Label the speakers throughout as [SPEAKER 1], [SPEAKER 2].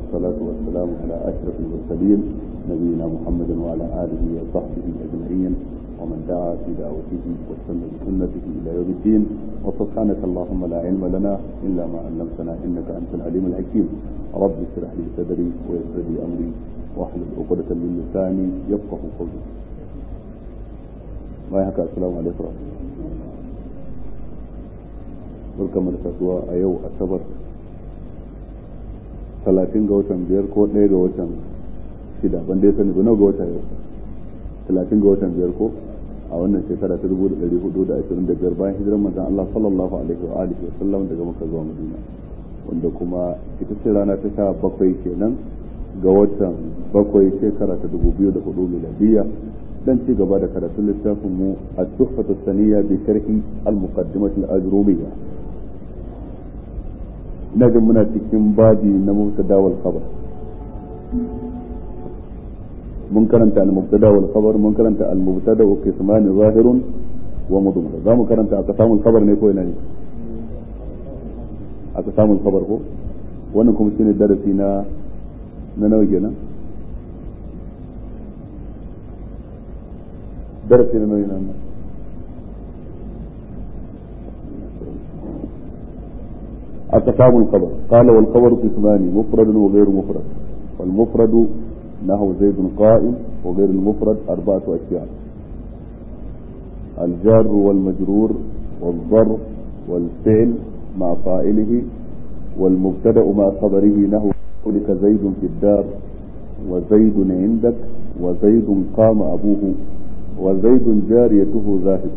[SPEAKER 1] والصلاة والسلام على أشرف المرسلين نبينا محمد وعلى آله وصحبه أجمعين ومن دعا في دعوته واستنى بسنته إلى يوم الدين وسبحانك اللهم لا علم لنا إلا ما علمتنا إنك أنت العليم الحكيم رب اشرح لي صدري ويسر لي أمري واحلل عقدة من لساني يفقه قولي ما يحكى السلام عليكم ورحمة الله barkamu da kasuwa a yau asabar talatin ga watan biyar ko ɗaya ga watan shida ban dai sani ba nawa ga wata yau talatin ga watan biyar ko a wannan shekara ta dubu da ɗari hudu da ashirin da biyar bayan hijirar manzon Allah sallallahu alaihi wa alihi wa sallam daga maka zuwa madina wanda kuma ita ce rana ta sha bakwai kenan ga watan bakwai shekara ta dubu biyu da hudu miladiyya dan ci gaba da karatun littafin mu at-tuhfatu saniyya bi sharhi al-muqaddimah al-ajrumiyya ina jin muna cikin babi na mubtada wal khabar mun karanta al-mubtada wal khabar mun karanta al-mubtada wa qisman zahirun wa mudmar za mu karanta aqsamul khabar ne ko ina ne aqsamul khabar ko wannan kuma shine darasi na na nawa kenan darasi na nawa kenan أقسام الخبر قال والخبر قسمان مفرد وغير مفرد والمفرد نحو زيد قائم وغير المفرد أربعة أشياء الجار والمجرور والظرف والفعل مع فاعله والمبتدأ مع خبره نحو قولك زيد في الدار وزيد عندك وزيد قام أبوه وزيد جاريته ذاهب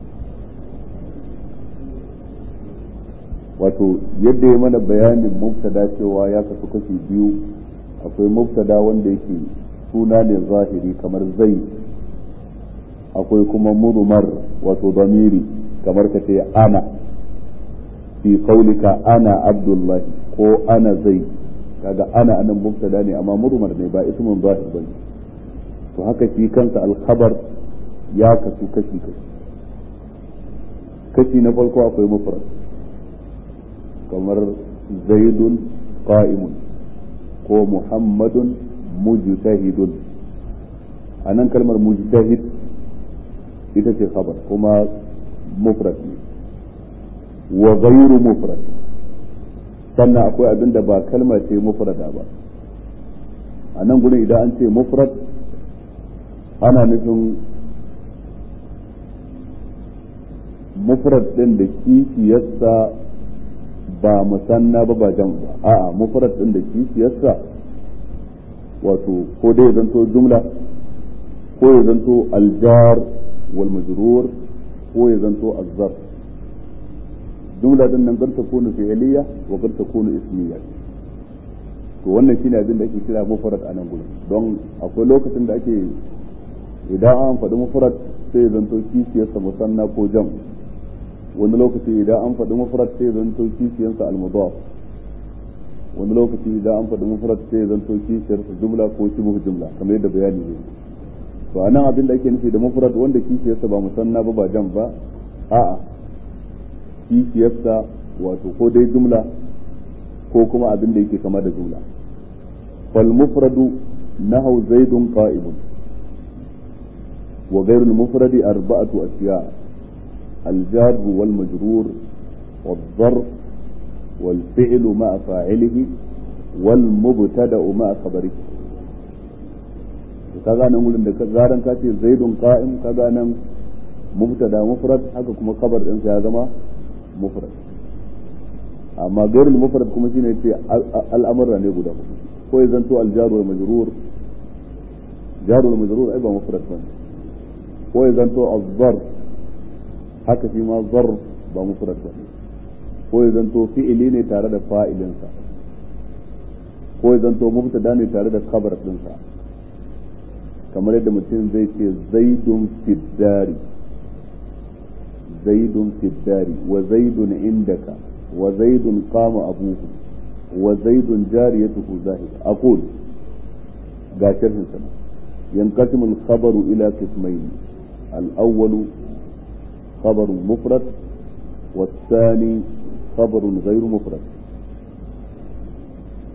[SPEAKER 1] wato yadda ya mana bayanin mubtada cewa ya kasu kashi biyu akwai mubtada wanda yake suna ne zahiri kamar zai akwai kuma murumar wato damiri kamar ka ce ana fi qaulika ana abdullahi ko ana zai kaga ana anan mubtada ne amma murumar ne ba ismun zahir bane to haka shi kansa alkhabar ya kasu kashi kashi kashi na farko akwai mufrad kamar zaidun qa'imun ko muhammadun mujtahidun a nan kalmar mujtahid ita ce khabar kuma mufrad ne wa ghayru mufrad sannan akwai abin da ba kalma ce mufrada ba a nan gudun idan an ce mufrad ana nufin mufrad din da kishiyarsa ba musanna ba ba jam ba a'a mufrad din da kishiyarsa wato ko dai zanto jumla ko ya zanto aljar wal majrur ko ya zanto azzar jumla din nan gar takunu fi'liya wa gar takunu ismiya to wannan shine abin da ake kira mufrad a nan gurin don akwai lokacin da ake idan an faɗi mufrad sai ya zanto kishiyarsa musanna ko jam wani lokaci idan an faɗi mufrad sai zanto kishiyarsa al-mudaf wani lokaci idan an faɗi mufrad sai zanto kishiyarsa jumla ko shibhu jumla kamar yadda bayani ne to anan abin da ake nufi da mufrad wanda kishiyarsa ba musanna ba ba jam ba a'a kishiyarsa wato ko dai jumla ko kuma abin da yake kama da jumla fal mufradu nahu zaidun qa'imun wa ghayru al-mufradi arba'atu ashiya' الجار والمجرور والظرف والفعل مع فاعله والمبتدا مع خبره kaga nan gurin da zaran ka ce zaidun qa'im kaga nan mubtada mufrad haka kuma khabar din ya zama mufrad amma gairul mufrad kuma shine ce al'amura ne guda ko ya zanto al jar wal majrur jar wal majrur ai ba mufrad bane ko ya zanto az-zarf haka shi ma zar ba mufrad ba ko ya zanto fi'ili ne tare da fa'ilinsa ko ya zanto mubtada ne tare da khabar dinsa kamar yadda mutum zai ce zaidun fiddari zaidun fiddari wa zaidun indaka wa zaidun qama abuhu wa zaidun jariyatuhu zahid aqul ga sharhin sana yanqasimu al-khabaru ila qismayn al-awwalu خبر مفرد والثاني خبر غير مفرد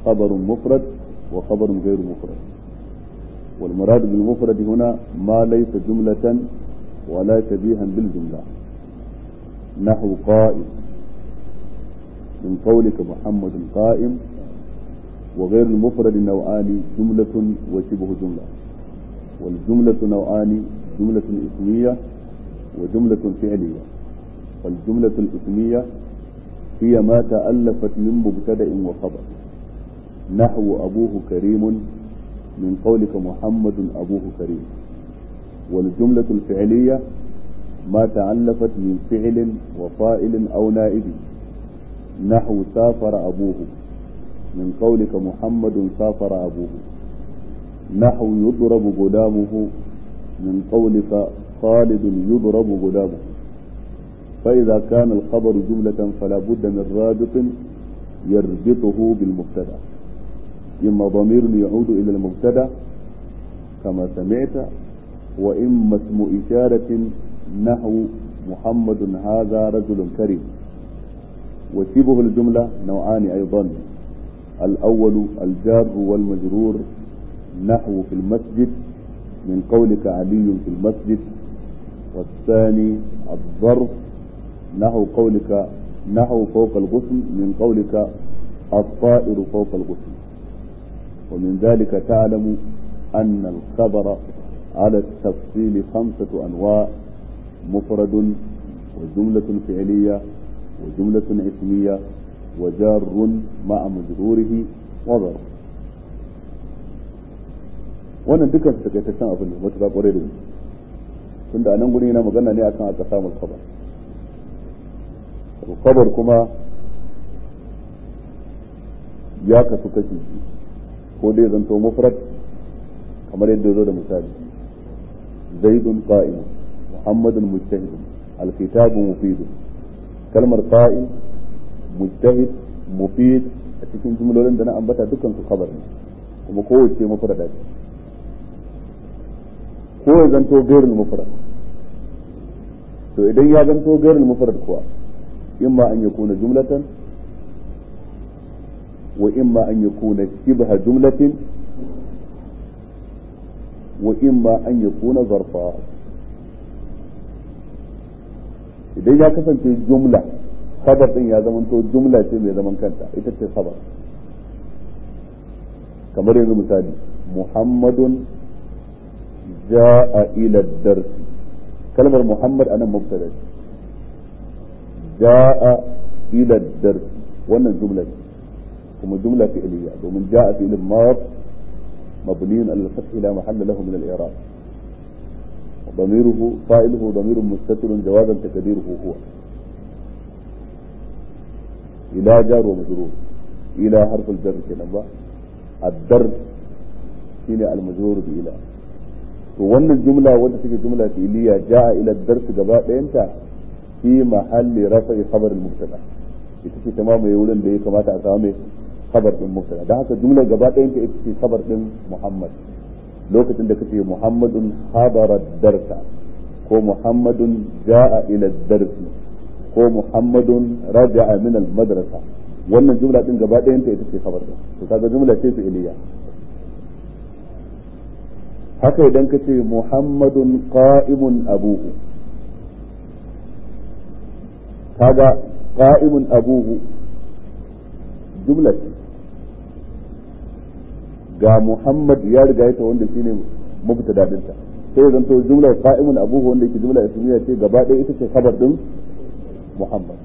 [SPEAKER 1] خبر مفرد وخبر غير مفرد والمراد بالمفرد هنا ما ليس جملة ولا شبيها بالجملة نحو قائم من قولك محمد قائم وغير المفرد نوعان جملة وشبه جملة والجملة نوعان جملة اسمية وجملة فعلية والجملة الاسمية هي ما تألفت من مبتدأ وخبر نحو أبوه كريم من قولك محمد أبوه كريم والجملة الفعلية ما تألفت من فعل وفائل أو نائب نحو سافر أبوه من قولك محمد سافر أبوه نحو يضرب غلامه من قولك خالد يضرب غلامه فإذا كان الخبر جملة فلا بد من رابط يربطه بالمبتدأ إما ضمير يعود إلى المبتدأ كما سمعت وإما اسم إشارة نحو محمد هذا رجل كريم وشبه الجملة نوعان أيضا الأول الجار والمجرور نحو في المسجد من قولك علي في المسجد والثاني الظرف نحو قولك نحو فوق الغصن من قولك الطائر فوق الغصن ومن ذلك تعلم أن الخبر على التفصيل خمسة أنواع مفرد وجملة فعلية وجملة اسمية وجار مع مجروره وظرف wannan dukkan su takaitaccen abin da matuƙa ƙwarai da gaske tunda a nan guri yana magana ne akan aka samun kabar kabar kuma ya kasu kashi ko dai zanto mufrad kamar yadda zo da misali zaidun qa'im muhammadun mujtahid alkitabu mufid kalmar qa'im mujtahid mufid a cikin jumlolin da na ambata dukkan su khabar ne kuma kowace mufrada ce ko ya zanto gairul mufrad to idan ya zanto gairul mufrad kuwa imma an yakuna jumlatan wa imma an yakuna shibha jumlatin wa imma an yakuna zarfa idan ya kasance jumla khabar din ya zamanto jumla ce mai zaman kanta ita ce khabar kamar yanzu misali muhammadun جاء إلى الدرس كلمة محمد أنا مبتدأ جاء إلى الدرس وأنا الجملة ثم جملة فعلية ومن جاء في الماض مبني على الفتح لا محل له من الإعراب ضميره فاعله ضمير مستتر جوازا تقديره هو إلى جار ومجرور إلى حرف الجر كلمة الدرس shine al-majrur bi ila to wannan jumla wadda take jumla fi'liya jaa ila dars gaba ɗayanta fi mahalli rafa'i khabar al-mubtada ita ce tamamu wurin da ya kamata a samu khabar din mubtada dan haka jumla gaba ɗayanta ita ce khabar din muhammad lokacin da kace muhammadun habara darsa ko muhammadun jaa ila darsi ko muhammadun raja'a min al-madrasa wannan jumla din gaba ɗayanta ita ce khabar din to kaga jumla ce fi'liya haka idan ka ce muhammadun qa'imun abuhu kaga qa'imun abuhu jumla ce ga muhammad ya riga ita wanda shine mubtada dinta sai zan to jumlar qa'imun abuhu wanda yake jumla ismiya ce gaba ɗaya ita ce khabar din muhammad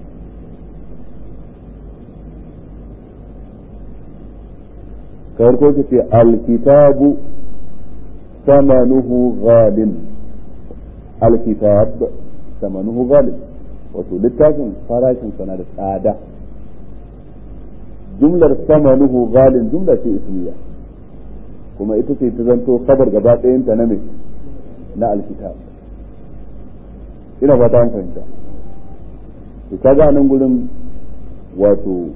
[SPEAKER 1] kawar ko ce alkitabu ثمنه غال الكتاب ثمنه غال wato littafin farashin sana da tsada jumlar samanuhu galin jumla ce ismiya kuma ita ce ta zanto kabar gaba ɗayanta na mai na alkitab ina ba ta fahimta to kaga nan gurin wato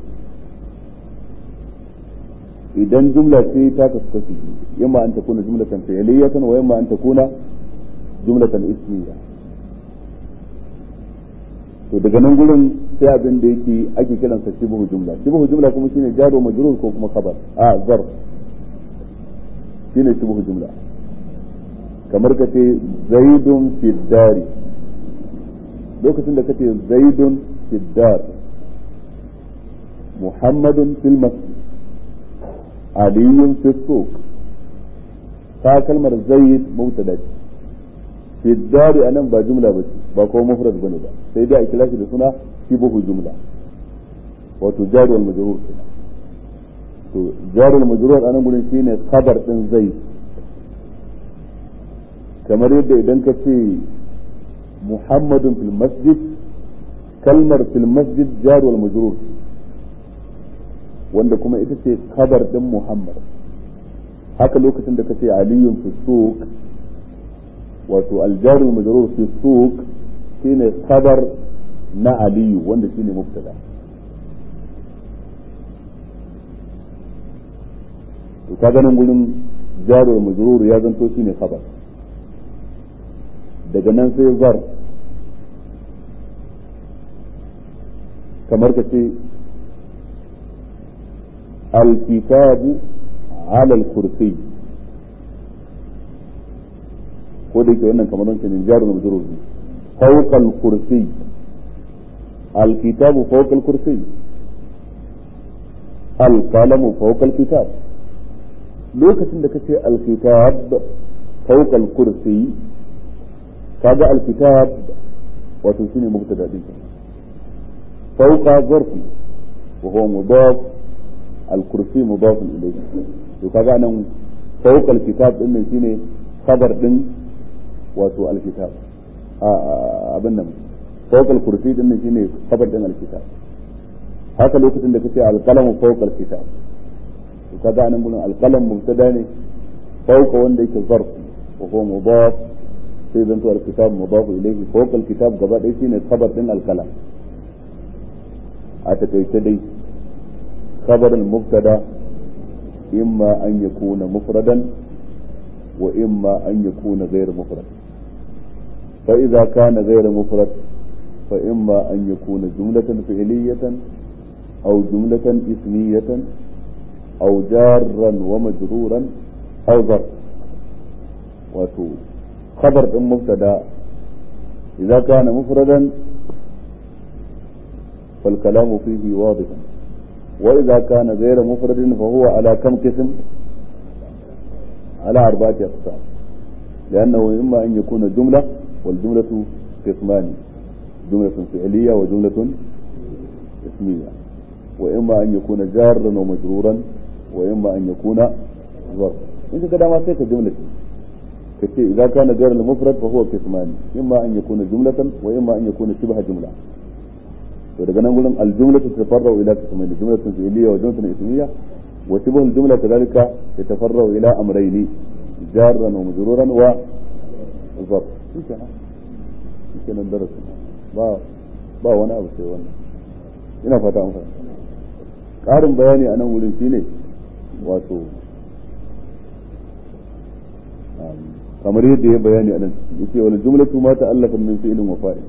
[SPEAKER 1] idan jumla ce ta kasu kashi yamma an takuna jumlatan fi'liyatan wa yamma an takuna jumlatan ismiya to daga nan gurin sai abin da yake ake kiransa shibhu jumla shibhu jumla kuma shine jaro majrur ko kuma khabar a zarf shine shibhu jumla kamar ka ce zaidun fi dari lokacin da ka ce zaidun fi dar muhammadun fil masjid aliyun fi suq ta kalmar zaid mubtada ce fi dari anan ba jumla ba ce ba kuma mufrad bane ba sai dai a kira shi da suna shibhu jumla wato jari wal majrur to jari wal majrur anan gurin shine khabar din zaid kamar yadda idan ka ce muhammadun fil masjid kalmar fil masjid jari wal majrur wanda kuma ita ce khabar din muhammad haka lokacin da ka ce aliyun fi suq wato aljaru majrur fi suq shine khabar na aliyu wanda shine mubtada to ka ganin gurin jaru majrur ya zanto shine khabar daga nan sai zar kamar ka ce alkitabu ala al-kursi ko da yake wannan kamar wancan jarun majrur ne fawqa al-kursi al-kitabu fawqa al-kursi al-qalamu fawqa al-kitab lokacin da kace al-kitab fawqa al-kursi kaga al-kitab wato shine mubtada din fawqa zarfi wa huwa mudaf al-kursi mudaf ilayhi to kaga nan fawqa al-kitab din nan shine khabar din wato alkitab abin nan fawqal kursi din nan shine khabar din alkitab haka lokacin da kace alqalamu fawqal kitab to kaga anan gurin alqalam mubtada ne fawqa wanda yake zarf wa huwa mudaf sai zanto alkitab mudaf ilayhi fawqal kitab gaba ɗaya shine khabar din alqalam a takaice dai khabar mubtada imma an yakuna mufradan wa imma an yakuna ghayr mufrad فإذا كان غير مفرد فإما أن يكون جملة فعلية أو جملة اسمية أو جارا ومجرورا أو ظرف وتو خبر مبتدا إذا كان مفردا فالكلام فيه واضح وإذا كان غير مفرد فهو على كم قسم على أربعة أقسام لأنه إما أن يكون جملة والجملة قسمان جملة فعلية وجملة اسمية وإما أن يكون جارا ومجرورا وإما أن يكون ظرف إنت كده ما سيك جملة كتير إذا كان جار المفرد فهو قسمان إما أن يكون جملة وإما أن يكون شبه جملة daga nan gurin aljumlatu tafarra'u ila qismayn jumlatun fi'liyya wa jumlatun ismiyya wa shibhu aljumla kadhalika yatafarra'u ila amrayni jarran wa majruran wa zarf shikenan shikenan darasin ba ba wani abu sai wannan ina fata an fahimta ƙarin bayani a nan wurin shine wato kamar yadda ya bayani a nan yace wani jumlatu ma ta'allafa min fi'lin wa fa'il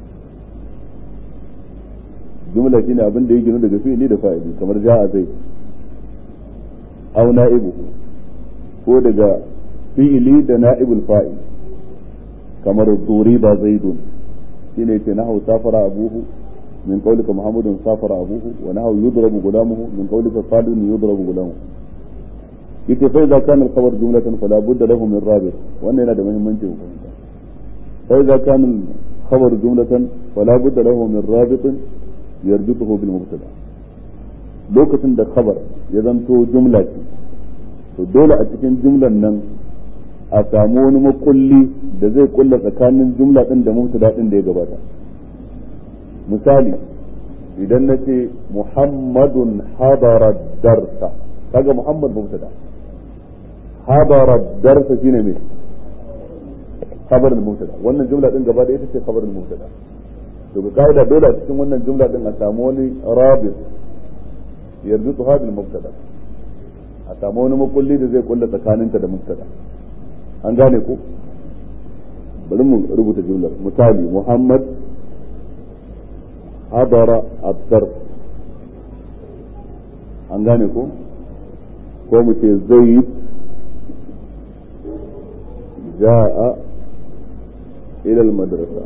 [SPEAKER 1] jumla shine abin da ya gina daga fi'ili da fa'ili kamar ja'a zai aw na'ibuhu ko daga fi'ili da na'ibul fa'il kamar duriba zaidun shine yace nahu safara abuhu min qawlika muhammadun safara abuhu wa nahu yudrabu gulamuhu min qawlika sadun yudrabu gulamuhu yace fa idza kana al-khabar jumlatan fala budda lahu min rabit wannan yana da muhimmanci ku fahimta fa idza kana al-khabar jumlatan fala budda lahu min rabit yarjutuhu bil mubtada lokacin da khabar ya zanto jumla ce to dole a cikin jumlan nan a samu wani makulli da zai kulla tsakanin jumla din da mubtada din da ya gabata misali idan na ce muhammadun hadara darsa kaga muhammad mubtada hadara darsa shine me khabar mubtada wannan jumla din gaba da ita ce khabar mubtada to ga kaida dole a cikin wannan jumla din a samu wani rabit yarzutu hadil mubtada a samu wani makulli da zai kulla tsakaninta da mubtada an gane ko bari mu rubuta jumlar misali muhammad hadara abdar an gane ko ko mu ce zaid ja'a ila al-madrasa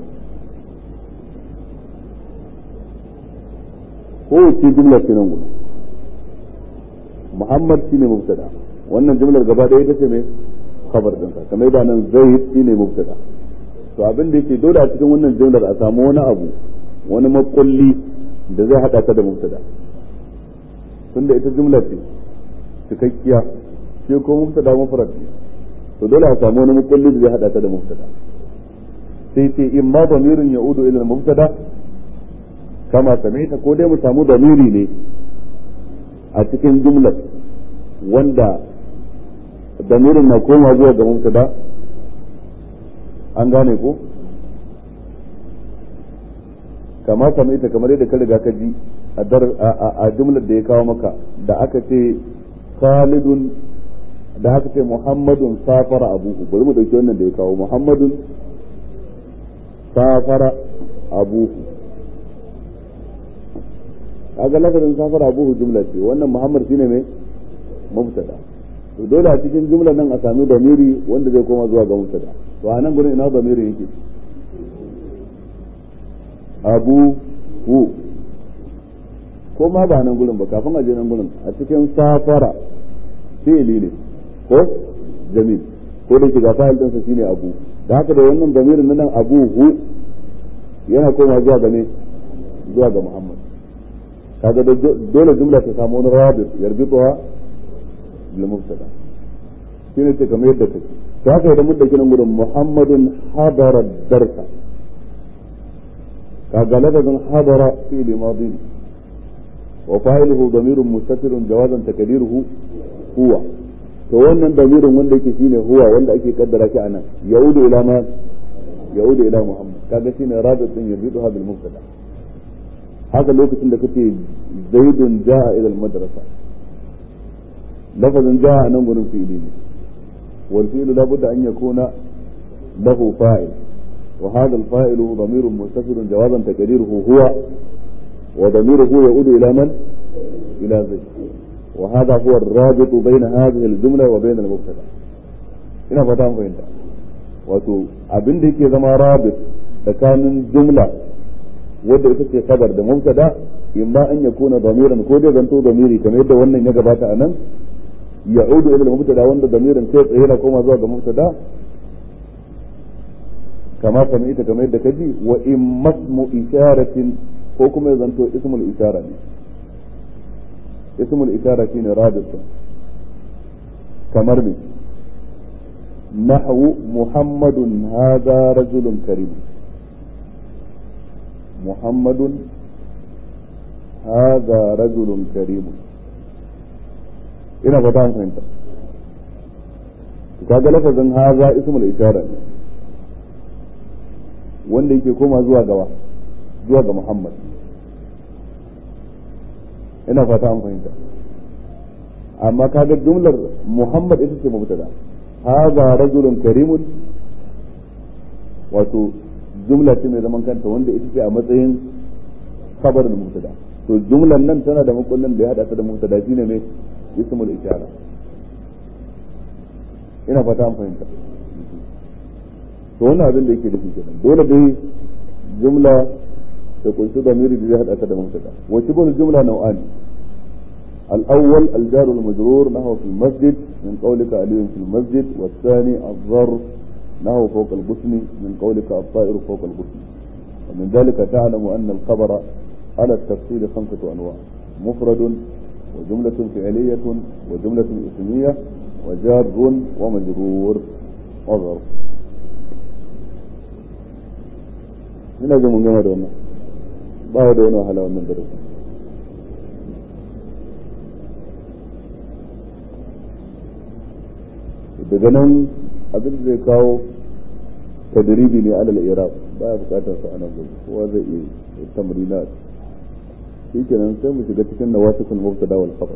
[SPEAKER 1] ko ce jumla ce nan gudu muhammad shine mubtada wannan jumlar gaba ɗaya ita ce mai khabar ɗinsa kamar da nan zaid shine mubtada to abin da yake dole a cikin wannan jumlar a samu wani abu wani makulli da zai hada ta da mubtada tunda ita jumla ce cikakkiya shi ko mubtada mufrad ne to dole a samu wani makulli da zai hada ta da mubtada sai ce in ma damirin ya'udu ila mubtada kama samaita ko dai mu samu damiri ne a cikin jumlar wanda damirin na koma zuwa ga mubtada an gane ko kama kama ita kamar yadda ka riga ka ji a jumlar da ya kawo maka da aka ce khalidun da aka ce muhammadun safara abuhu bari mu dauki wannan da ya kawo muhammadun safara abuhu kaga lafazin safara abuhu jumla ce wannan muhammad shine mai mubtada to dole a cikin jumlar nan a sami damiri wanda zai koma zuwa ga mubtada to a nan gurin ina damiri yake abu hu ko ma ba nan gurin ba kafin a je nan gurin a cikin safara fi'ili ne ko jamil ko da shiga fa'il ɗinsa shine abu da haka da wannan damirin nan abu hu yana koma zuwa ga ne zuwa ga muhammad kaga dole jumla ta samu wani rabit yarbituwa bil mubtada shine ce kamar yadda take to haka idan mun dauki nan gurin muhammadun hadara darsa kaga lafazin hadara fi'li madi wa fa'iluhu damirun mustatirun jawazan takdiruhu huwa to wannan damirin wanda yake shine huwa wanda ake kaddara shi anan yaudu ila ma yaudu ila muhammad kaga shine rabit din yarbiduha bil mubtada haka lokacin da kace zaidun jaa ila al madrasa lafazin jaa nan gurin fi'ili ne wal fi'lu la budda an yakuna lahu fa'il wa hadha al fa'ilu damirun mustatirun jawazan taqdiruhu huwa wa damiruhu yaudu ila man ila zaid وهذا هو الرابط بين هذه الجملة وبين المبتدا ina fata mun fahimta wato abin da yake zama rabit tsakanin jumla wadda ita ce kabar da mubtada in ba an yakuna damiran ko dai zanto damiri kamar yadda wannan ya gabata a nan ya'udu ila mubtada wanda damirin kai tsaye na koma zuwa ga mubtada kama kamar ita kamar yadda kaji wa in masmu isharatin ko kuma ya zanto ismul ishara ne اسم الإشارة شين رابط كمرمي نحو محمد هذا رجل كريم محمد هذا رجل كريم ina fata an fahimta kaga lafazin haza ismul ishara ne wanda yake koma zuwa gaba zuwa ga Muhammad ina fata an fahimta amma kaga jumlar Muhammad ita ce mubtada hadha rajulun karimun wato jumla ce mai zaman kanta wanda ita ce a matsayin khabar da mubtada to jumlar nan tana da makullin da ya hada ta da mubtada shine mai ismul ishara ina fata an fahimta to wannan abin da yake da kenan dole dai jumla da kunshi damiri da zai hada ta da mubtada wa shibul jumla nau'an الأول الجار المجرور نحو في المسجد من قولك علي في المسجد والثاني الظرف نحو فوق الغصن من قولك الطائر فوق الغصن ومن ذلك تعلم أن الخبر على التفصيل خمسة أنواع مفرد وجملة فعلية وجملة اسمية وجار ومجرور وظرف ina ga mun gama da wannan ba da wani wahala wannan darasi daga nan abin da zai kawo tadribi ne alal iraq baya bukatar sa anan gobe kowa zai iya tamrina shi kenan sai mu shiga cikin nawasikul mubtada wal khabar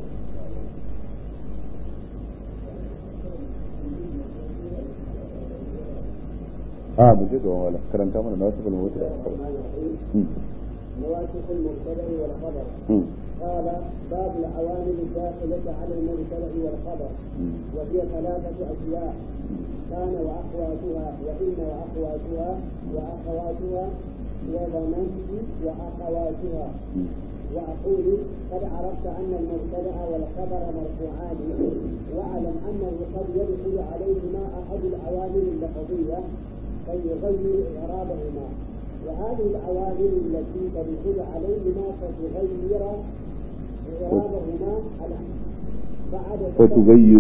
[SPEAKER 1] a mu je gaban wala karanta mana nawasikul mubtada wal khabar
[SPEAKER 2] نواسخ المبتدأ والخبر قال باب العوامل الداخلة على المبتدأ والخبر وهي ثلاثة أشياء كان وأخواتها وإن وأخواتها وأخواتها وظننت وأخواتها وأقول قد عرفت أن المبتدأ والخبر مرفوعان واعلم أنه قد يدخل عليهما أحد العوامل اللفظية فيغير إعرابهما وهذه العوامل التي تدخل عليهما فتغير إعرابهما على بعد
[SPEAKER 1] فتغير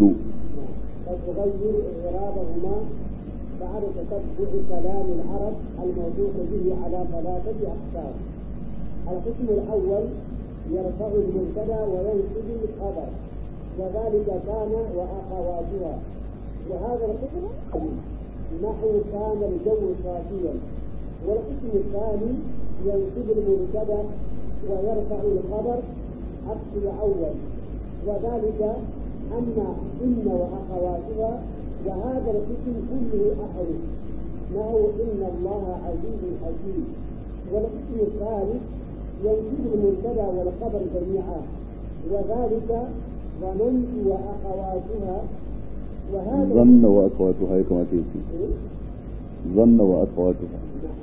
[SPEAKER 2] فتغير إعرابهما بعد تتبع كلام العرب الموضوع به على ثلاثة أقسام القسم الأول يرفع المبتدا وينصب الخبر وذلك كان وأخواتها وهذا القسم نحو كان الجو صافيا والقسم الثاني ينصب المبتدا ويرفع الخبر عكس الأول وذلك أن إن وأخواتها وهذا القسم كله أحرف نحو إن الله عزيز حكيم والقسم الثالث ينصب المبتدا والخبر جميعا وذلك ظننت وأخواتها وهذا
[SPEAKER 1] ظن وأخواتها كما تيجي ظن وأخواتها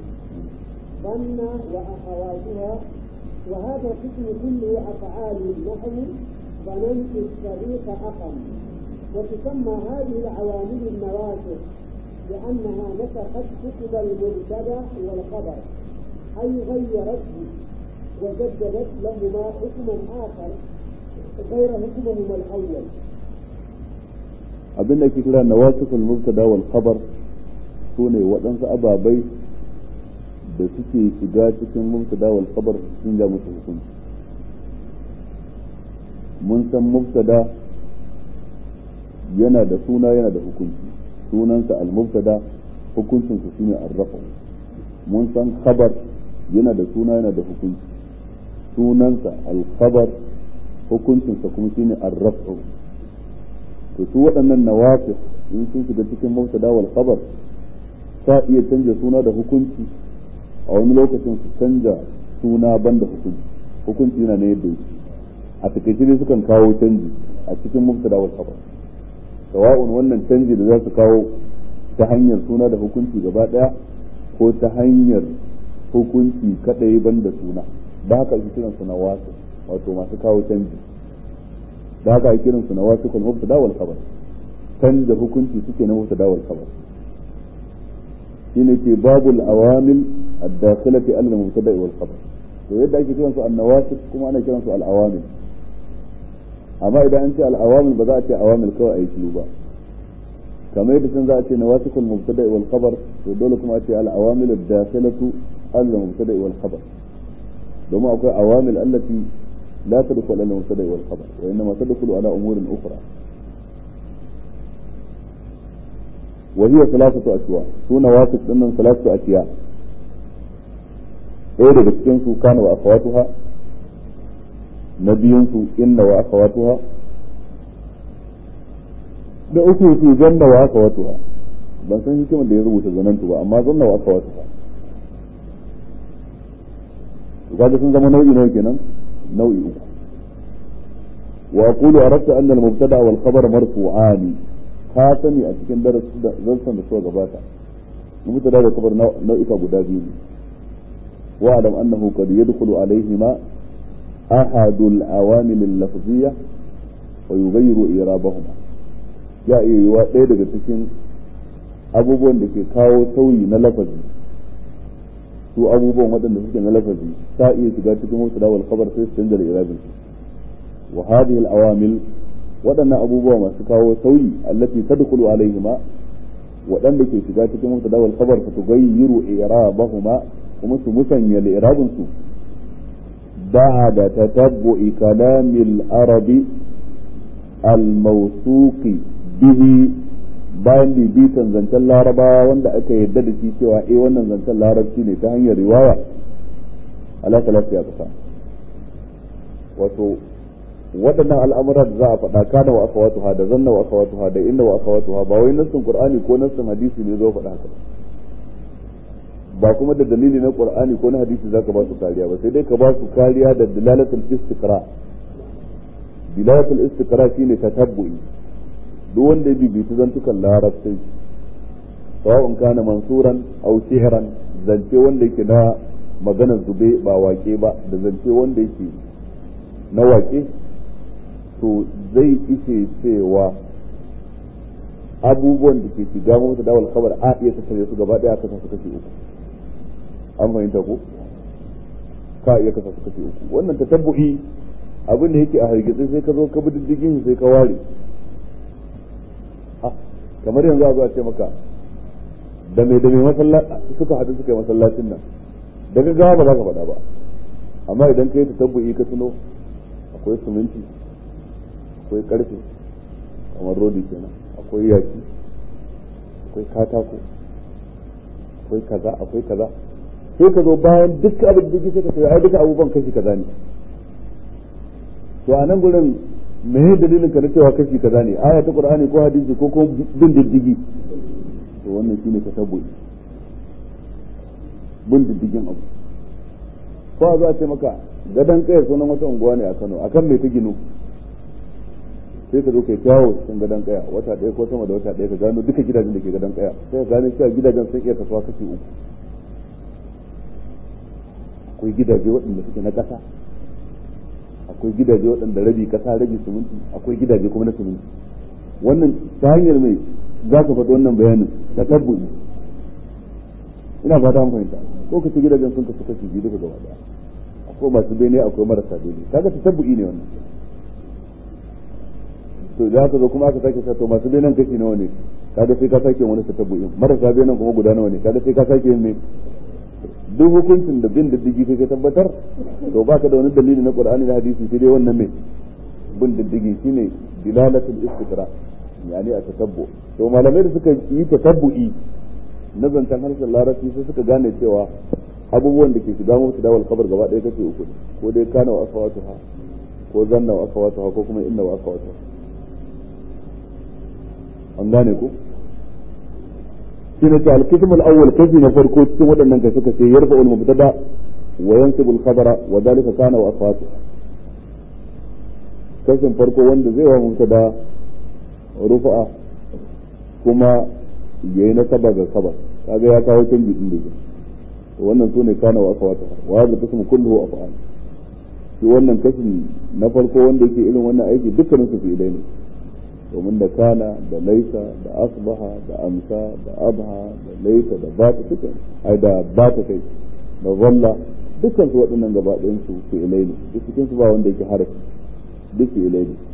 [SPEAKER 2] ظن وأخواتها وهذا القسم كله أفعال نحو ظننت الصديق أقم وتسمى هذه العوامل النواسخ لأنها نسخت حكم المبتدا والخبر أي غيرته وجددت لهما حكما آخر غير حكمهما الأول
[SPEAKER 1] abin da ke kira nawasikul mubtada wal khabar su ne waɗansu ababai da suke shiga cikin mubtada wal khabar sun ja musu hukunci mun san mubtada yana da suna yana da hukunci sunansa al mubtada hukuncinsa shine arrafa mun san khabar yana da suna yana da hukunci sunansa al khabar hukuncinsa kuma shine arrafa to su waɗannan nawafis in sun shiga cikin mubtada wal khabar sa iya canja suna da hukunci a wani lokacin su canja suna banda hukunci hukunci yana na yadda yake a takaice ne sukan kawo canji a cikin mubtada wal khabar sawa'un wannan canji da za su kawo ta hanyar suna da hukunci gaba daya ko ta hanyar hukunci kadai banda suna da haka ake kiran su nawasu wato masu kawo canji da haka ake kiran su nawasu kal mubtada wal khabar canza hukunci suke na mubtada wal khabar shine ke babul awamil الداخلة على المبتدأ والخبر to yadda ake kiransu annawasik kuma ana kiransu al'awamil amma idan an ce al'awamil ba za a ce awamil kawai a yi shiru ba kamar yadda sun za a ce nawasikul mubtada wal khabar to dole kuma a ce al'awamil ad-dakhilatu al mubtada wal khabar domin akwai awamil allati la tadkhulu al mubtada wal khabar wa inma tadkhulu ala umurin ukhra وهي ثلاثة أشواء سونا واسط إنهم ثلاثة أشياء ɗaya daga cikin su kana wa akhawatuha na biyun su inna wa akhawatuha da uku su zanna wa akhawatuha ban san hikimar da ya rubuta zanantu ba amma zanna wa akhawatuha to kaga sun zama nau'i nawa kenan nau'i uku wa aqulu aradta anna al-mubtada wal khabar marfu'ani ka sani a cikin darasin da zarsan da suka gabata mubtada da khabar nau'ika guda biyu ne واعلم انه قد يدخل عليهما احد العوامل اللفظيه ويغير اعرابهما ya iya yiwa ɗaya daga cikin abubuwan da ke kawo sauyi na lafazi su abubuwan waɗanda suke na lafazi ta iya shiga cikin wasu dawal kabar sai su canza da irabin su wa hadhihi al-awamil waɗannan abubuwa masu kawo sauyi allati tadkhulu alaihima waɗanda ke shiga cikin wasu dawal kabar fa tughayyiru i'rabahuma kuma su musanya li'irabin su ba'da tatabbu'i kalamil arabi al-mawsuqi bihi bayan bibitan zancen larabawa wanda aka yarda da shi cewa eh wannan zancen larabci ne ta hanyar riwaya ala salatu ya kasa wato waɗannan al'amuran da za a faɗa kana wa aka watuha da zanna wa aka watuha da inda wa aka watuha ba wai nassin qur'ani ko nassin hadisi ne zo faɗa haka ba kuma da dalili na qur'ani ko na hadisi zaka ba su kariya ba sai dai ka ba su kariya da dilalatul istiqra dilalatul istiqra shine tatabbu'i duk wanda ya bibitu zantukan larabci sawa'un kana mansuran aw shihran zance wanda yake na maganar zube ba wake ba da zance wanda yake na wake to zai ishe cewa abubuwan da ke shiga mota dawal kabar a iya tattare su gaba daya kasa su kashi uku an fahimta ko ka iya kasa su kashi uku wannan tatabbu'i abin da yake a hargitsi sai ka zo ka bi diddigin sai ka ware kamar yanzu a zo a ce maka da mai da mai masallaci suka haɗu suka yi masallacin nan da gaggawa ba za ka faɗa ba amma idan ka yi tatabbu'i ka tuno akwai siminti akwai karfe kamar rodi kenan akwai yaki akwai katako akwai kaza akwai kaza sai ka zo bayan duk abin da sai ka ce ai duka abubuwan kashi kaza ne to a nan gurin me dalilin ka na cewa kashi kaza ne aya ta qur'ani ko hadisi ko kuma bin diddigi to wannan shine tasabbu'i bin diddigin abu ko za a ce maka gadan kai sunan wata unguwa ne a Kano akan me ta ginu sai ka zo kai kyawo cikin gadon kaya wata ɗaya ko sama da wata ɗaya ka gano duka gidajen da ke gadon kaya sai ka gano cewa gidajen sun iya kasuwa kashi uku akwai gidaje waɗanda suke na ƙasa akwai gidaje waɗanda rabi ƙasa rabi siminti akwai gidaje kuma na siminti wannan ta hanyar mai za ka faɗi wannan bayanin da tabbuyi ina fata an fahimta ko ka ci gidajen sun kasu kashi biyu duka gaba ɗaya akwai masu bene akwai marasa bene kaga ta tabbuyi ne wannan to da haka zo kuma aka sake sa to masu benan kashi nawa ne kaga sai ka sake wani tatabbu'in marasa benan kuma guda nawa ne kaga sai ka sake yin ne duk hukuncin da bin diddigi sai ka tabbatar to baka da wani dalili na qur'ani da hadisi sai dai wannan mai bin diddigi shine dilalatul istiqra yani a tatabbu to malamai da suka yi tatabbu'i na zancen harshen larabci sai suka gane cewa abubuwan da ke shiga mutu dawal kabar gaba ɗaya kace uku ko dai kana wa akhawatuha ko zanna wa akhawatuha ko kuma inna wa akhawatuha an gane ku shi ne al-qism al-awwal kashi na farko cikin waɗannan kai suka ce yarfa al-mubtada wa yansibu al-khabara wa dalika kana wa asfatu kashin farko wanda zai wa mubtada rufa'a kuma yayi nasaba ga khabar kaga ya kawo canji din da to wannan sune kana wa asfatu wa hadha qism kulluhu af'al shi wannan kashin na farko wanda yake irin wannan aiki dukkanin su fi'ilai ne domin da kana da laisa da asbaha da amsa da abha da laisa da bata duka ai da bata kai da zalla dukkan su waɗannan gaba ɗayan su fi'ilai ne duk cikin su ba wanda yake harafi duk fi'ilai ne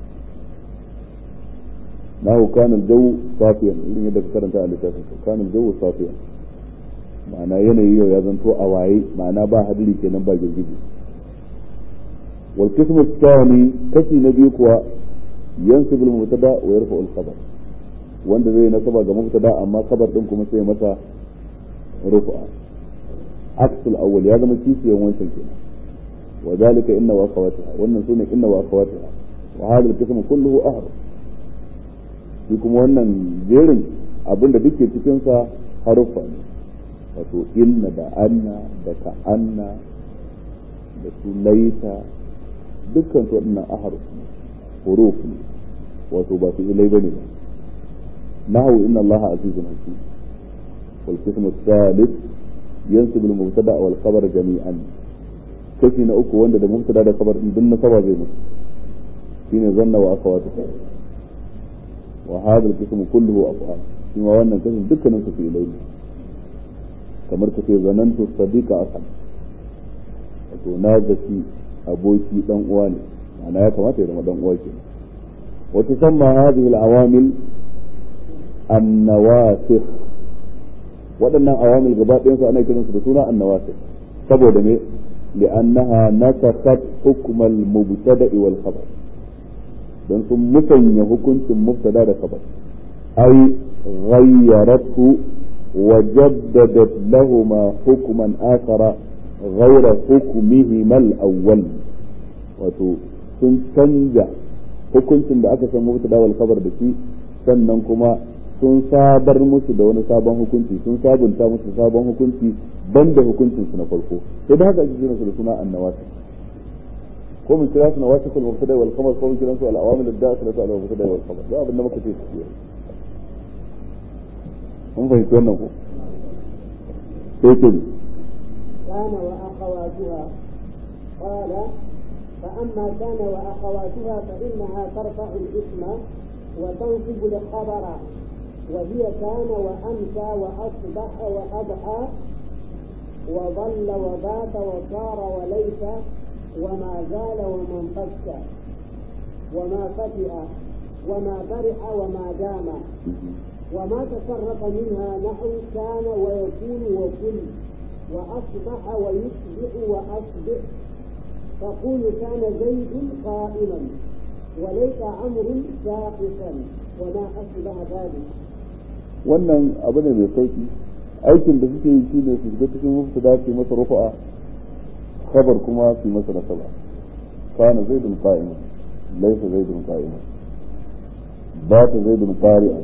[SPEAKER 1] nahu kana al-jawu safiyan irin yadda ka karanta a littafin ka kana al-jawu safiyan ma'ana yanayi yau ya zanto a waye ma'ana ba hadiri kenan ba girgije wal qismu thani kashi na biyu kuwa ينسب المبتدا ويرفع الخبر wanda zai nasaba ga mubtada amma kabar din kuma sai masa rufa aksul awwal ya zama kishiyan wancan kenan wa zalika inna wa akhawatiha wannan sune inna wa akhawatiha wa hadha al-qism kulluhu ahr shi kuma wannan jerin abinda duke cikin sa harufa ne wato inna da anna da ka anna da su laita dukkan su waɗannan ahruf ne huruf ne wato ba su ilai bane ba nahu inna allaha azizun hakim wal qism ath-thalith yansib al-mubtada wal khabar jami'an kashi na uku wanda da mubtada da khabar din nasaba zai mutu shine zanna wa akhawatu wa hadha al-qism kulluhu af'al shi ma wannan kashin dukkanin su fi ilai kamar kace zanantu sadiqa asan wato na zaci aboki dan uwa ne ma'ana ya kamata ya zama dan uwa ke wa tusamma hadhihi al-awamil an-nawasikh waɗannan awamil gaba ɗayan su ana kiransu da suna an-nawasikh saboda me li'annaha nasakhat hukm al-mubtada'i wal khabar dan sun musanya hukuncin mubtada da khabar ay ghayyaratu wa jaddadat lahumma hukman akhara غير حكمهما الأول wato sun canja hukuncin da aka san mubtada wal khabar da shi sannan kuma sun sabar musu da wani sabon hukunci sun sabunta musu sabon hukunci banda hukuncin su na farko sai da haka ake kiran su da suna annawasi ko mun kira su na wasu kul mubtada wal khabar ko mun kira su al awamil ad dakhilatu al mubtada wal khabar da abin da muka ce su mun fahimci wannan ko sai ce
[SPEAKER 2] كان وأخواتها قال فأما كان وأخواتها فإنها ترفع الاسم وتنصب الخبر وهي كان وأمسى وأصبح وأضحى وظل وبات وصار وليس وما زال وما انفك وما فتئ وما برح وما دام وما تصرف منها نحو كان ويكون وكل وأصبح ويصبح وأصبح تقول كان زيد قائما وليس عمرو ساقطا وما أشبه ذلك
[SPEAKER 1] wannan abu ne mai sauki aikin da suke yi shine su shiga cikin mubtada su masa rufa'a khabar kuma su masa nasaba kana zaidun qa'iman laysa zaidun qa'iman bata zaidun qari'an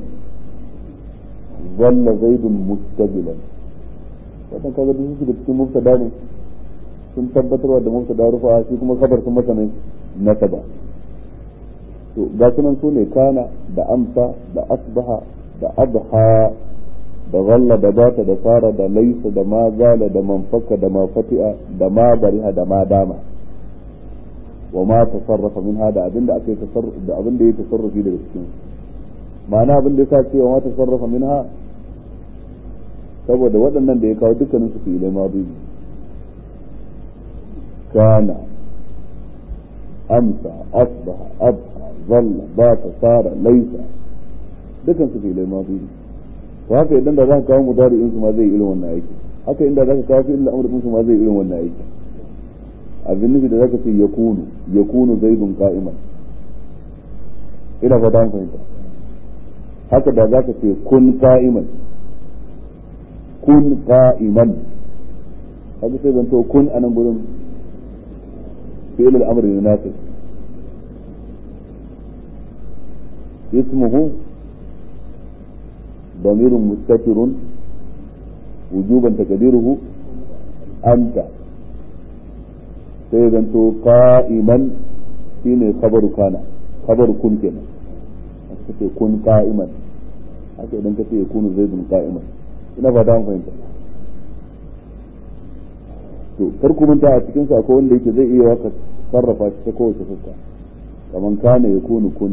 [SPEAKER 1] zalla zaidun mustajilan wannan kaga duk su da cikin mubtada ne sun tabbatarwa da mubtada rufa'a shi kuma khabar sun masa ne nasaba to ga sunan su ne kana da amsa da asbaha da adha da zalla da bata da fara da laisa da ma zala da manfaka da ma fati'a da ma bariha da ma dama wa ma tasarrafa min hada abinda aka yi tasarrufi da abinda ya tasarrufi daga cikin ma'ana abinda ya sa cewa ma tasarrafa min ha saboda waɗannan da ya kawo dukkanin su fi'ilai madu kana amsa asbaha abha zalla bata sara laisa dukan su fi'ilai madu to haka idan da za ka kawo mudari'in su ma zai irin wannan aiki haka inda za ka kawo fi'il amr din su ma zai irin wannan aiki abin nufi da zaka ce yakunu yakunu zaidun qa'iman ina fata an fahimta haka da zaka ce kun qa'iman kun qa'iman haka sai zanto kun anan gurin fi'il al-amr ne nafi اسمه ضمير مستتر وجوبا تقديره أنت سيغنتو قائما شيني خبر كان خبر كن كنا كن قائما haka idan ka ce ya kunu zaidun qa'iman ina fata an fahimta to kar ku manta a cikin sa wanda yake zai iya waka sarrafa shi ta kowace fuska kaman kana ya kunu kun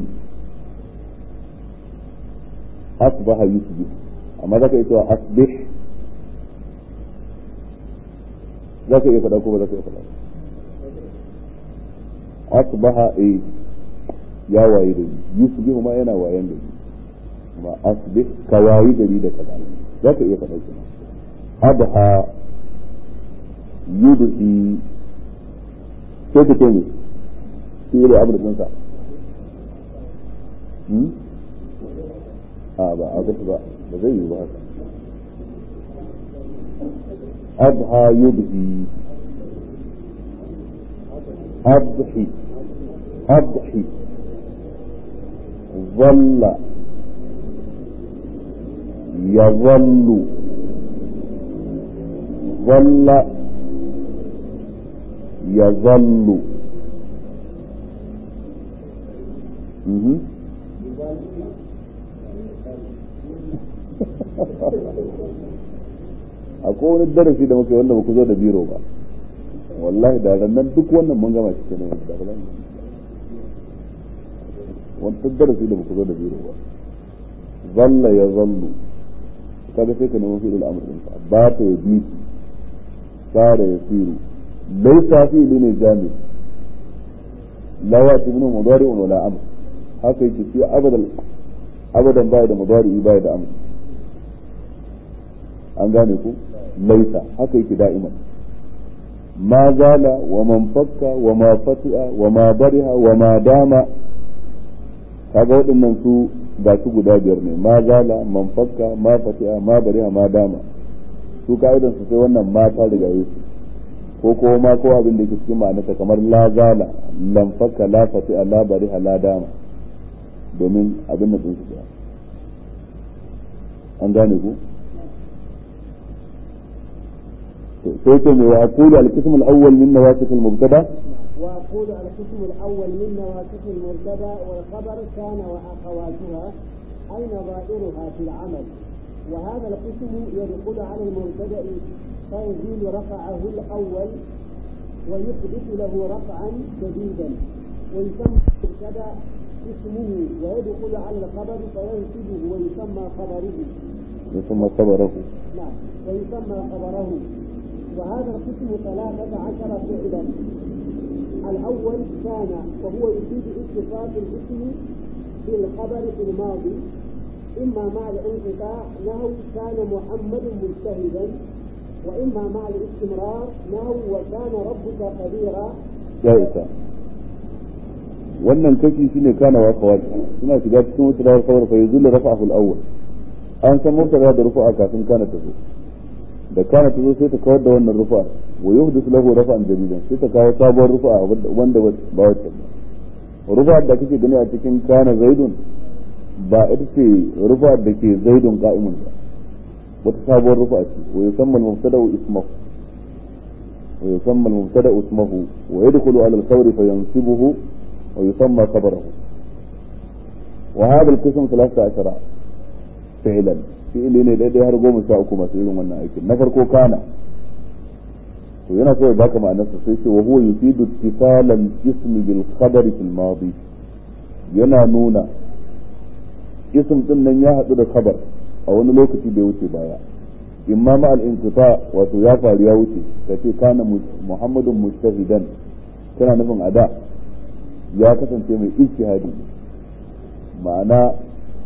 [SPEAKER 1] asbaha yusbih amma zaka iya cewa asbih zaka iya faɗa ko ba zaka iya faɗa asbaha eh ya waye da yusbih ma yana wayan da amma asbih ka wayi gari da kaza zaka iya faɗa kenan adha yudhi sai ka ce ne shi da abu da ɗinsa a ba a gasu ba ba zai yi ba haka adha yudhi adhi adhi ظل يظل ظل يظل مهم. akwai wani darasi da muka wanda ku zo da biro ba wallahi da nan duk wannan mun gama shi kenan da ba wani darasi da ku zo da biro ba zalla ya zallu kaga sai ka nemo fi al'amr din ba ta ya bi sara ya siru laisa fi ne jami la ya tibnu mudari'un wala amr haka yake shi abadan abadan baya da mudari baya da amr an gane ku laisa haka yake da'iman ma zala wa man fakka wa ma fati'a wa ma bariha wa ma dama kaga waɗannan su ga su guda biyar ne ma zala man fakka ma fati'a ma bariha ma dama su ka'idan su sai wannan ma ta riga su ko ko ma ko abin da ke cikin ma'anarsa kamar la zala lam fakka la fati'a la bariha la dama domin abin da sun su an gane ku sai ce mai aqulu al-qism al-awwal min nawasif al-mubtada
[SPEAKER 2] وأقول القسم الأول من نواسخ المبتدأ والخبر كان وأخواتها أي نظائرها في العمل وهذا القسم يدخل على المبتدأ فيزيل رفعه الأول ويحدث له رفعا جديدا ويسمى المبتدأ اسمه ويدخل على الخبر فينسبه ويسمى خبره
[SPEAKER 1] يسمى خبره
[SPEAKER 2] نعم ويسمى خبره وهذا القسم ثلاثة عشر فعلا الأول كان وهو يفيد اتصال الاسم بالخبر في الماضي إما مع الانقطاع نحو كان محمد مجتهدا وإما مع الاستمرار نحو وكان ربك قديرا
[SPEAKER 1] ya isa wannan kashi shine kana wa kawai suna shiga cikin wata da kawar fa yazul rafa'ul awwal an san mubtada da rufa'a kafin kana ta zo da kana ta zo sai ta kawar da wannan rufa'a wa yuhdith lahu rafa'an jadidan sai ta kawo sabuwar rufa'a wanda ba wacce ba rufa'a da kake gani a cikin kana zaidun ba ita ce rufa'a da ke zaidun qa'imun ba wata sabuwar rufa'a ce wa yusamma al-mubtada ismuhu ويسمى المبتدا اسمه ويدخل على الخبر فينصبه ويسمى خبره وهذا القسم ثلاثة عشر فعلا fi'ili ne daidai har goma sha uku masu irin wannan aikin na farko kana to yana so ya baka ma'anarsa sai ce wa huwa yufidu ittisalan ismi bil khabari fil madi yana nuna ism din nan ya hadu da khabar a wani lokaci da ya wuce baya imma ma al-inqita wato ya faru ya wuce kace kana muhammadun mujtahidan kana nufin ada ya kasance mai ijtihadi ma'ana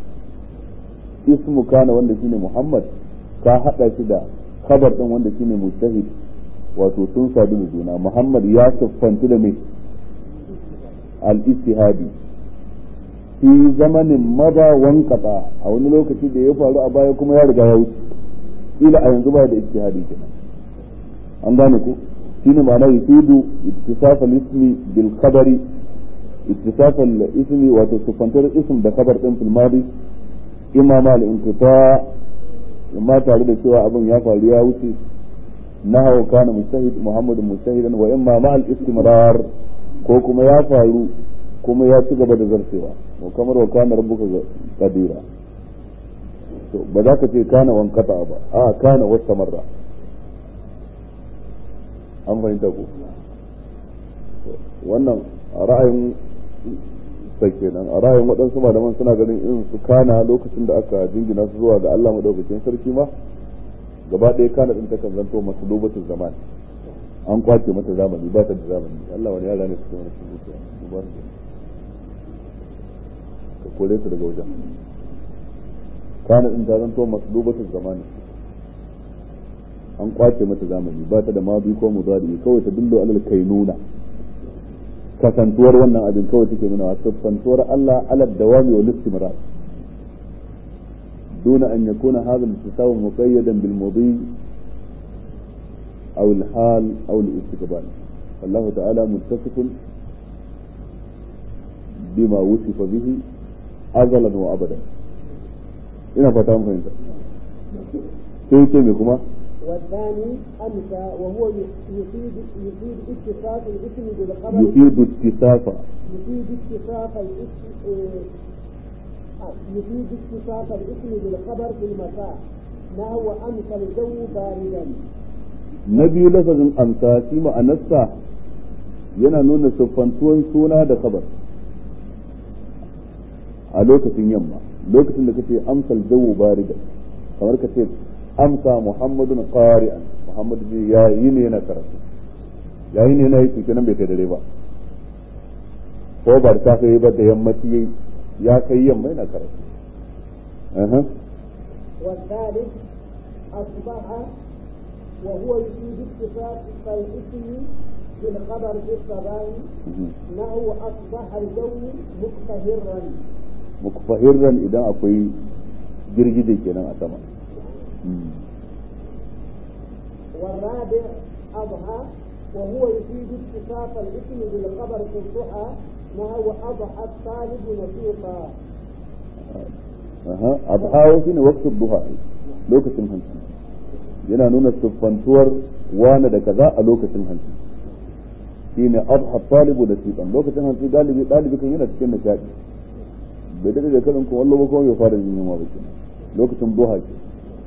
[SPEAKER 1] ismu kana wanda shine muhammad ka hada shi da khabar din wanda shine mujtahid wato sun sadu da juna muhammad ya siffanci da mai al-ijtihadi fi zamanin mada wankata a wani lokaci da ya faru a baya kuma ya riga ya wuce ila a yanzu ba da ijtihadi kenan an gane ko shine ma'ana yufidu ittisaf al-ismi bil khabari ittisaf al-ismi wato sufantar ism da khabar din fil madi imma ma al-inqita imma tare da cewa abin ya faru ya wuce nahawu kana mustahid muhammadun mustahidan wa imma ma al-istimrar ko kuma ya faru kuma ya ci gaba da zartewa wa kamar wa kana rabbuka qadira to ba za ka ce kana wankata ba a kana wata marra an fahimta ku wannan a ra'ayin sai kenan a ra'ayin waɗansu malaman suna ganin irin su kana lokacin da aka jingina su zuwa ga Allah madaukakin sarki ma gaba ɗaya kana ɗin takan zanto masu lobatin zaman an kwace mata zamani ba ta da zamani Allah wani yara ne su zama su zuciya ka kore su daga wajen kana din ta zanto maslubatul zamani an kwace mata zamani ba ta da mabi ko mudari kawai ta dillo alal kainuna kasantuwar wannan abin kawai take nuna siffantuwar Allah alal dawami wal istimrar دون أن يكون هذا الاتصال مقيدا بالمضي أو الحال أو الاستقبال الله تعالى متصف بما وصف به أزلا وأبدا ina fata mun fahimta sai ce me kuma
[SPEAKER 2] والثاني أمسى وهو يفيد يفيد اتصاف الاسم بالخبر
[SPEAKER 1] يفيد اتصاف
[SPEAKER 2] يفيد اتصاف الاسم يفيد اتصاف الاسم بالخبر في المساء نحو أمسى الجو باردا
[SPEAKER 1] na biyu lafazin amsa shi ma'anarsa yana nuna siffantuwan suna da kabar a lokacin yamma lokacin da kace amsal jawu barida kamar ka ce amsa muhammadun qari'an muhammad ji ya yi ne yana karatu ya yi ne yana yi kenan bai kai dare ba ko ba ta kai ba da yammaci ya kai yamma yana karatu aha
[SPEAKER 2] والثالث أصبح وهو يفيد اتصاف الاسم بالخبر في الصباح نحو أصبح الجو مقتهرا
[SPEAKER 1] mukfahirran idan akwai girgije kenan a sama
[SPEAKER 2] والرابع أضحى وهو يفيد اتصاف الاسم بالخبر في الضحى نحو أضحى الطالب نشيطا
[SPEAKER 1] aha adha shine waqtu duha lokacin hantsi yana nuna siffantuwar wani da kaza a lokacin hantsi shine adha talibu da siban lokacin hantsi galibi dalibi kan yana cikin nishadi bai daɗe da karin kuma wallo ba kuma bai fara yin yunwa ba kenan lokacin duha ke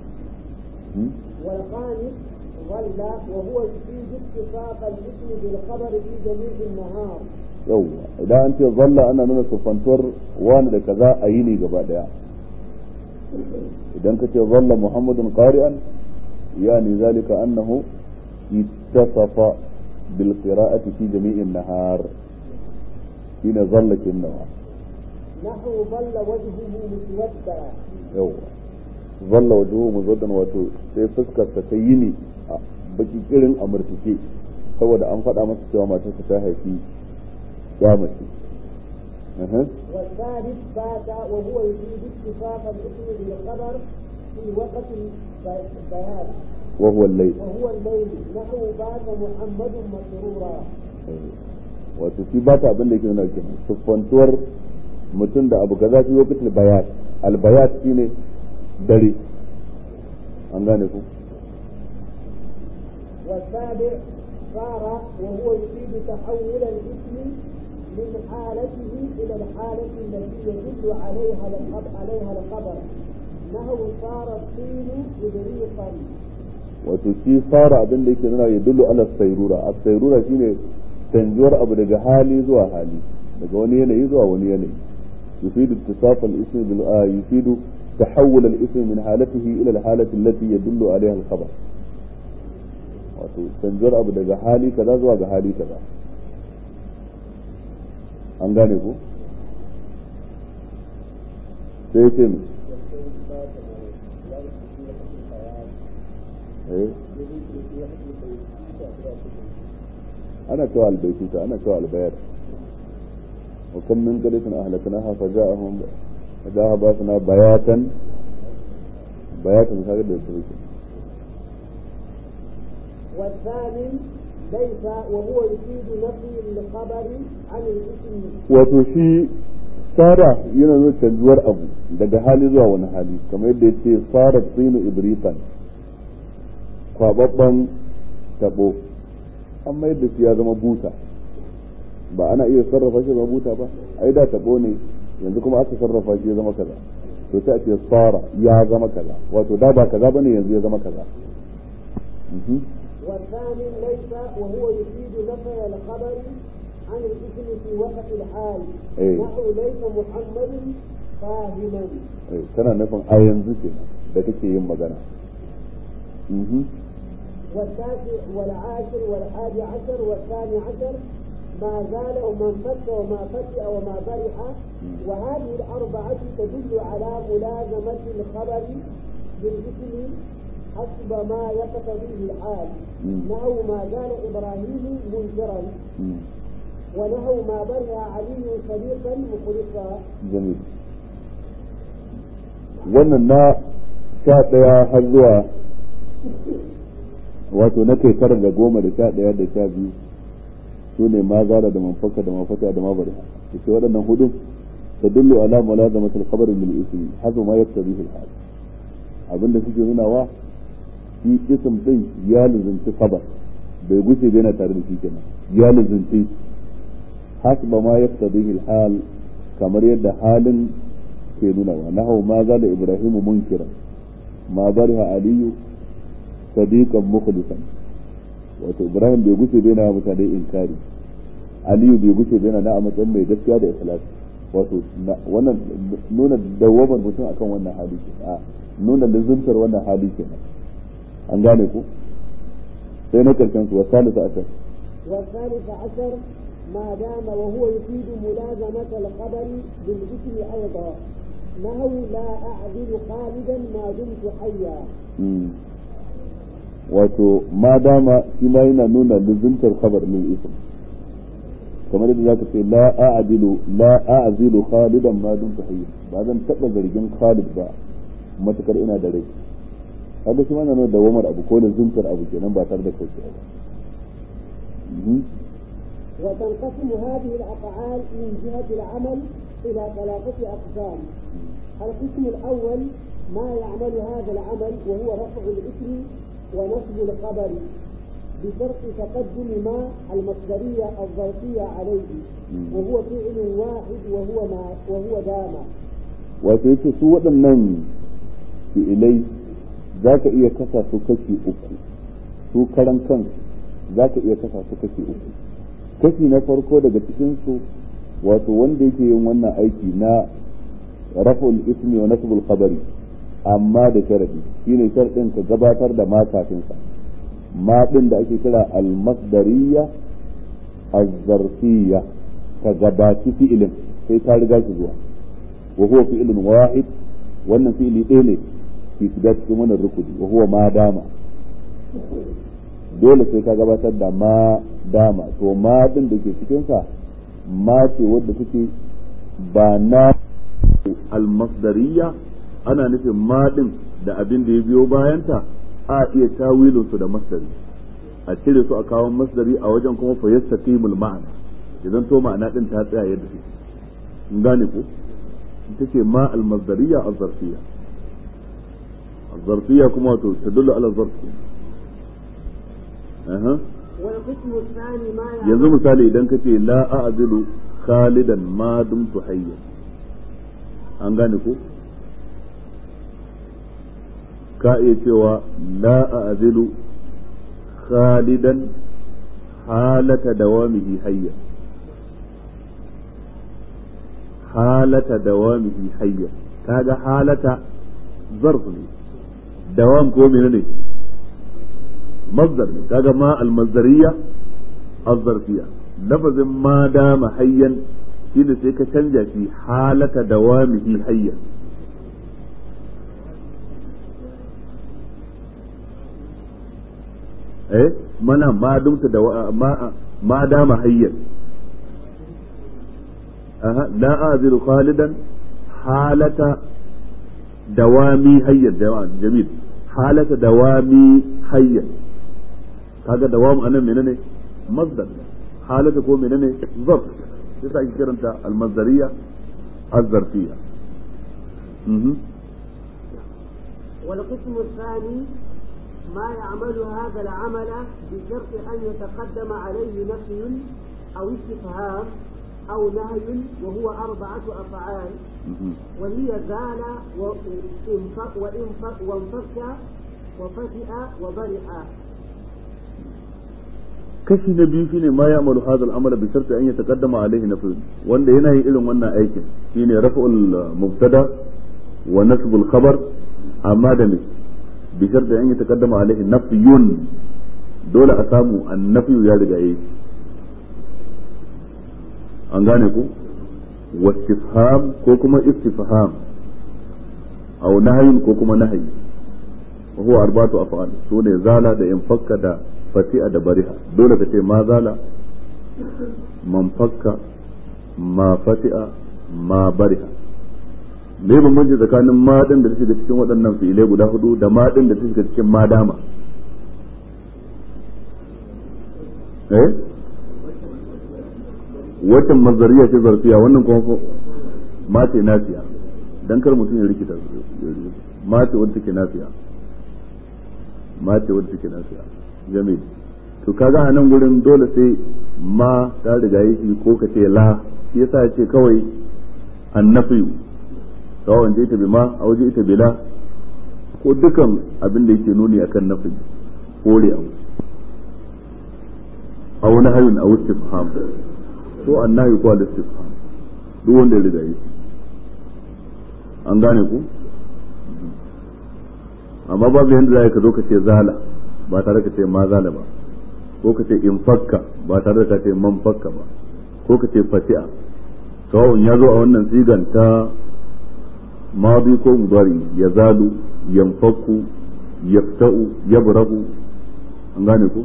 [SPEAKER 2] والخامس ظل وهو يفيد اتصاف الاسم بالخبر في جميع النهار
[SPEAKER 1] yawwa idan an ce zalla ana nuna siffantuwar wani da kaza a yini gaba daya idan ka ce zalla muhammadun qari'an yani zalika annahu ittasafa bil qira'ati fi jami'in nahar shine zalla kinnawa
[SPEAKER 2] نحو ظل وجهه مسودا
[SPEAKER 1] yawwa zalla wajhuhu muzaddan wato sai fuskar ta ta yini a baki kirin a murtuke saboda an faɗa masa cewa matarsa ta haifi ya mace Aha.
[SPEAKER 2] والثالث بات وهو يفيد اتصاف الاسم بالخبر في وقت البيان
[SPEAKER 1] وهو الليل
[SPEAKER 2] وهو الليل نحو بات محمد مسرورا
[SPEAKER 1] wato shi ba ta abin da yake nuna kenan siffantuwar mutum da abu kaza fi lokacin bayat albayat shine dare an gane ku
[SPEAKER 2] والسابع صار وهو يفيد تحول الاسم من حالته إلى الحالة التي يدل عليها الخبر عليها الخبر نحو صار الطين إبريقا
[SPEAKER 1] wato shi fara abin da yake nuna ya dullu ala sairura a sairura shine canjuwar abu daga hali zuwa hali daga wani yanayi zuwa wani yanayi yufidu ittisaf al-ism bil a yufidu tahawul al-ism min halatihi ila al-halati allati yadullu alaiha al-khabar wato canjuwar abu daga hali kaza zuwa ga hali kaza an gane ko sai ce mu eh ana cewa albaituta ana cewa albayat wa kam min qadatin ahlaknaha fa ja'ahum fajaha basna bayatan bayatan kaga da su
[SPEAKER 2] والثاني ليس وهو يفيد نفي الخبر عن الاسم
[SPEAKER 1] wato shi sara yana nuna canjuwar abu daga hali zuwa wani hali kamar yadda ya ce sara tsinu ibritan kwababban tabo amma yadda shi ya zama buta ba ana iya sarrafa shi zama buta ba ai da tabo ne yanzu kuma aka sarrafa shi ya zama kaza to sai a ce sara ya zama kaza wato da ba kaza bane yanzu ya zama kaza Mhm.
[SPEAKER 2] والثاني ليس وهو يفيد نفي الخبر عن الاسم في وقت الحال
[SPEAKER 1] إيه.
[SPEAKER 2] نحو ليس محمد فاهما
[SPEAKER 1] Eh, tana nufin a yanzu ke da kake yin magana Mhm.
[SPEAKER 2] والتاسع والعاشر والحادي عشر والثاني عشر ما زال ومن فك وما فتئ وما برح وهذه الأربعة تدل على ملازمة الخبر بالاسم حسب ما يقتضيه الحال
[SPEAKER 1] مم.
[SPEAKER 2] نحو ما زال إبراهيم منكرا
[SPEAKER 1] Mm.
[SPEAKER 2] ونحو ما برح علي صديقا مخلصا
[SPEAKER 1] jamil wannan na sha ɗaya har zuwa wato na kai tara da goma da sha ɗaya da sha biyu su ne ma zara da manfaka da mafata da mabari da ce waɗannan hudun ta dullu ala mulazamati al-khabari bil ismi hazu ma yaktabihi al-hal abinda suke nunawa shi ism din ya luzunci khabar bai guce bai na tare da shi kenan ya luzunci hasba ma yaktabihi al-hal kamar yadda halin ke nuna wa nahu ma zala ibrahimu munkira ma bariha aliyu sadiqan mukhlisan wato ibrahim bai guce bai na mutane inkari aliyu bai guce bai na a matsayin mai gaskiya da ikhlas wato na- wannan nuna dawamar mutum akan wannan hali ke a nuna lizuntar wannan hali ke an gane ku sai na karshen su wa salisa asar
[SPEAKER 2] والثالث عشر ما دام وهو يفيد ملازمة الخبر بالاسم أيضا نهو لا أعدل خالدا ما دمت حيا
[SPEAKER 1] Mm. wato ma dama shi ma yana nuna luzuntar khabar lil ism kamar yadda zaka ce la a'dilu la a'zilu khalidan ma dumtu hayy ba zan taba zargin khalid ba matukar ina da rai kaga shi ma yana nuna dawamar abu ko luzuntar abu kenan ba tare da kauce ba Mhm.
[SPEAKER 2] وتنقسم هذه الأفعال من جهة العمل إلى ثلاثة أقسام القسم الأول ما يعمل هذا العمل وهو رفع الاسم ونصب الخبر بشرط تقدم ما المصدرية الظرفية عليه وهو فعل واحد وهو ما وهو دام
[SPEAKER 1] wato yace su waɗannan fi'ilai za ka iya kasa su kashi uku su karan kan za ka iya kasa su kashi uku kashi na farko daga cikinsu wato wanda yake yin wannan aiki na raf'ul ismi wa nasbul khabari amma da sharadi shine sharadin ka gabatar da ma kafin sa ma din da ake kira al-masdariyya az-zarfiyya ka gabaci fi'ilin sai ta riga shi zuwa wa huwa fi'lun wahid wannan fi'ili ɗaya ne ke shiga cikin wannan rukuni wa huwa ma dama dole sai ka gabatar da ma dama to ma din da ke cikin sa ma ce wadda take ba na al-masdariyya ana nufin ma din da abin da ya biyo bayanta a iya tawilin su da masdari a cire su a kawo masdari a wajen kuma fa yastaqimul ma'ana idan to ma'ana din ta tsaya yadda take in gane ko ita ce ma al-masdariyya az-zarfiyya az-zarfiyya kuma to tadullu ala zarfi aha
[SPEAKER 2] والقسم الثاني ما
[SPEAKER 1] yanzu misali idan ka ce la a'zilu khalidan ma dumtu hayya an gane ko ka iya cewa la a'zilu khalidan halata dawamihi hayya halata dawamihi hayya kaga halata zarf ne dawam ko menene مصدر كذا ما المصدرية الظرفية لفظ ما دام حيا شيء سيك تنجا في حالة دوامه حيا ايه منا ما دمت دوا ما ما دام حيا أه. لا أعذر خالدا حالة دوامي حيا جميل حالة دوامي حيا kaga dawam anan menene masdar halata ko menene zarf yasa ake kiranta al-masdariyya az-zarfiyya
[SPEAKER 2] والقسم الثاني ما يعمل هذا العمل بشرط أن يتقدم عليه نفي أو استفهام أو نهي وهو أربعة أفعال وهي زال وانفك وانفك وفتئ وبرئ
[SPEAKER 1] kashi na biyu shine ma ya'malu hadha al-amala bi sharti an yataqaddama alayhi nafy wanda yana yin irin wannan aikin shine raf'ul mubtada wa nasbul khabar amma da ne bi sharti an yataqaddama alayhi nafyun dole a samu annafi ya riga yi an gane ku wastifham ko kuma istifham aw nahyin ko kuma nahyi wa huwa arba'atu af'al sune zala da infakka da fati'a da bariha dole ka ce ma zala man fakka ma fati'a ma bariha me bambanci tsakanin ma din da ta shiga cikin waɗannan fi'ilai guda hudu da ma din da ta shiga cikin ma dama eh watan mazariya ce zarfiya wannan kuma ma ce nasiya dan kar mutum ya rikita ma ce wadda take nasiya ma ce wadda take nasiya jamil to kaga a nan gurin dole sai ma ta riga yi ko ka ce la shi yasa ya ce kawai annafiyu kawai je ita bi ma a waje ita bila ko dukan abin da yake nuni akan nafi kore abu aw nahyun aw istifham ko annahi ko al-istifham duk wanda ya riga yi an gane ku amma babu yanda za ka zo ka ce zala ba tare ka ce ma zala ba ko ka ce in fakka ba tare da ka ce man fakka ba ko ka ce fati'a sawa'un ya zo a wannan sigan ta madi ko mudari ya zalu yanfaku yafta'u yabrahu an gane ku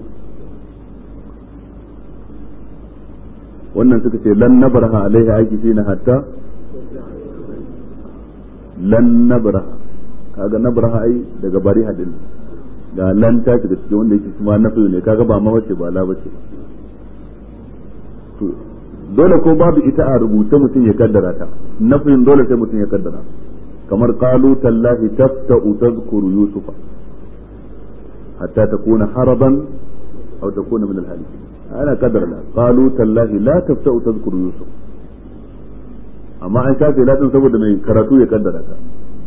[SPEAKER 1] wannan suka ce lan nabraha alaihi aiki shine hatta lan nabraha kaga nabraha ai daga bari hadin ga lan ta shiga cikin wanda yake kuma nafi ne kaga ba ma wace ba la bace to dole ko babu ita a rubuce mutum ya kaddara ta nafin dole sai mutum ya kaddara kamar qalu tallahi tafta'u tadhkuru yusufa hatta takuna haraban aw takuna min al-halikin ana kadar la qalu tallahi la tafta'u tadhkuru yusuf amma an shafe ladin saboda mai karatu ya kaddara ka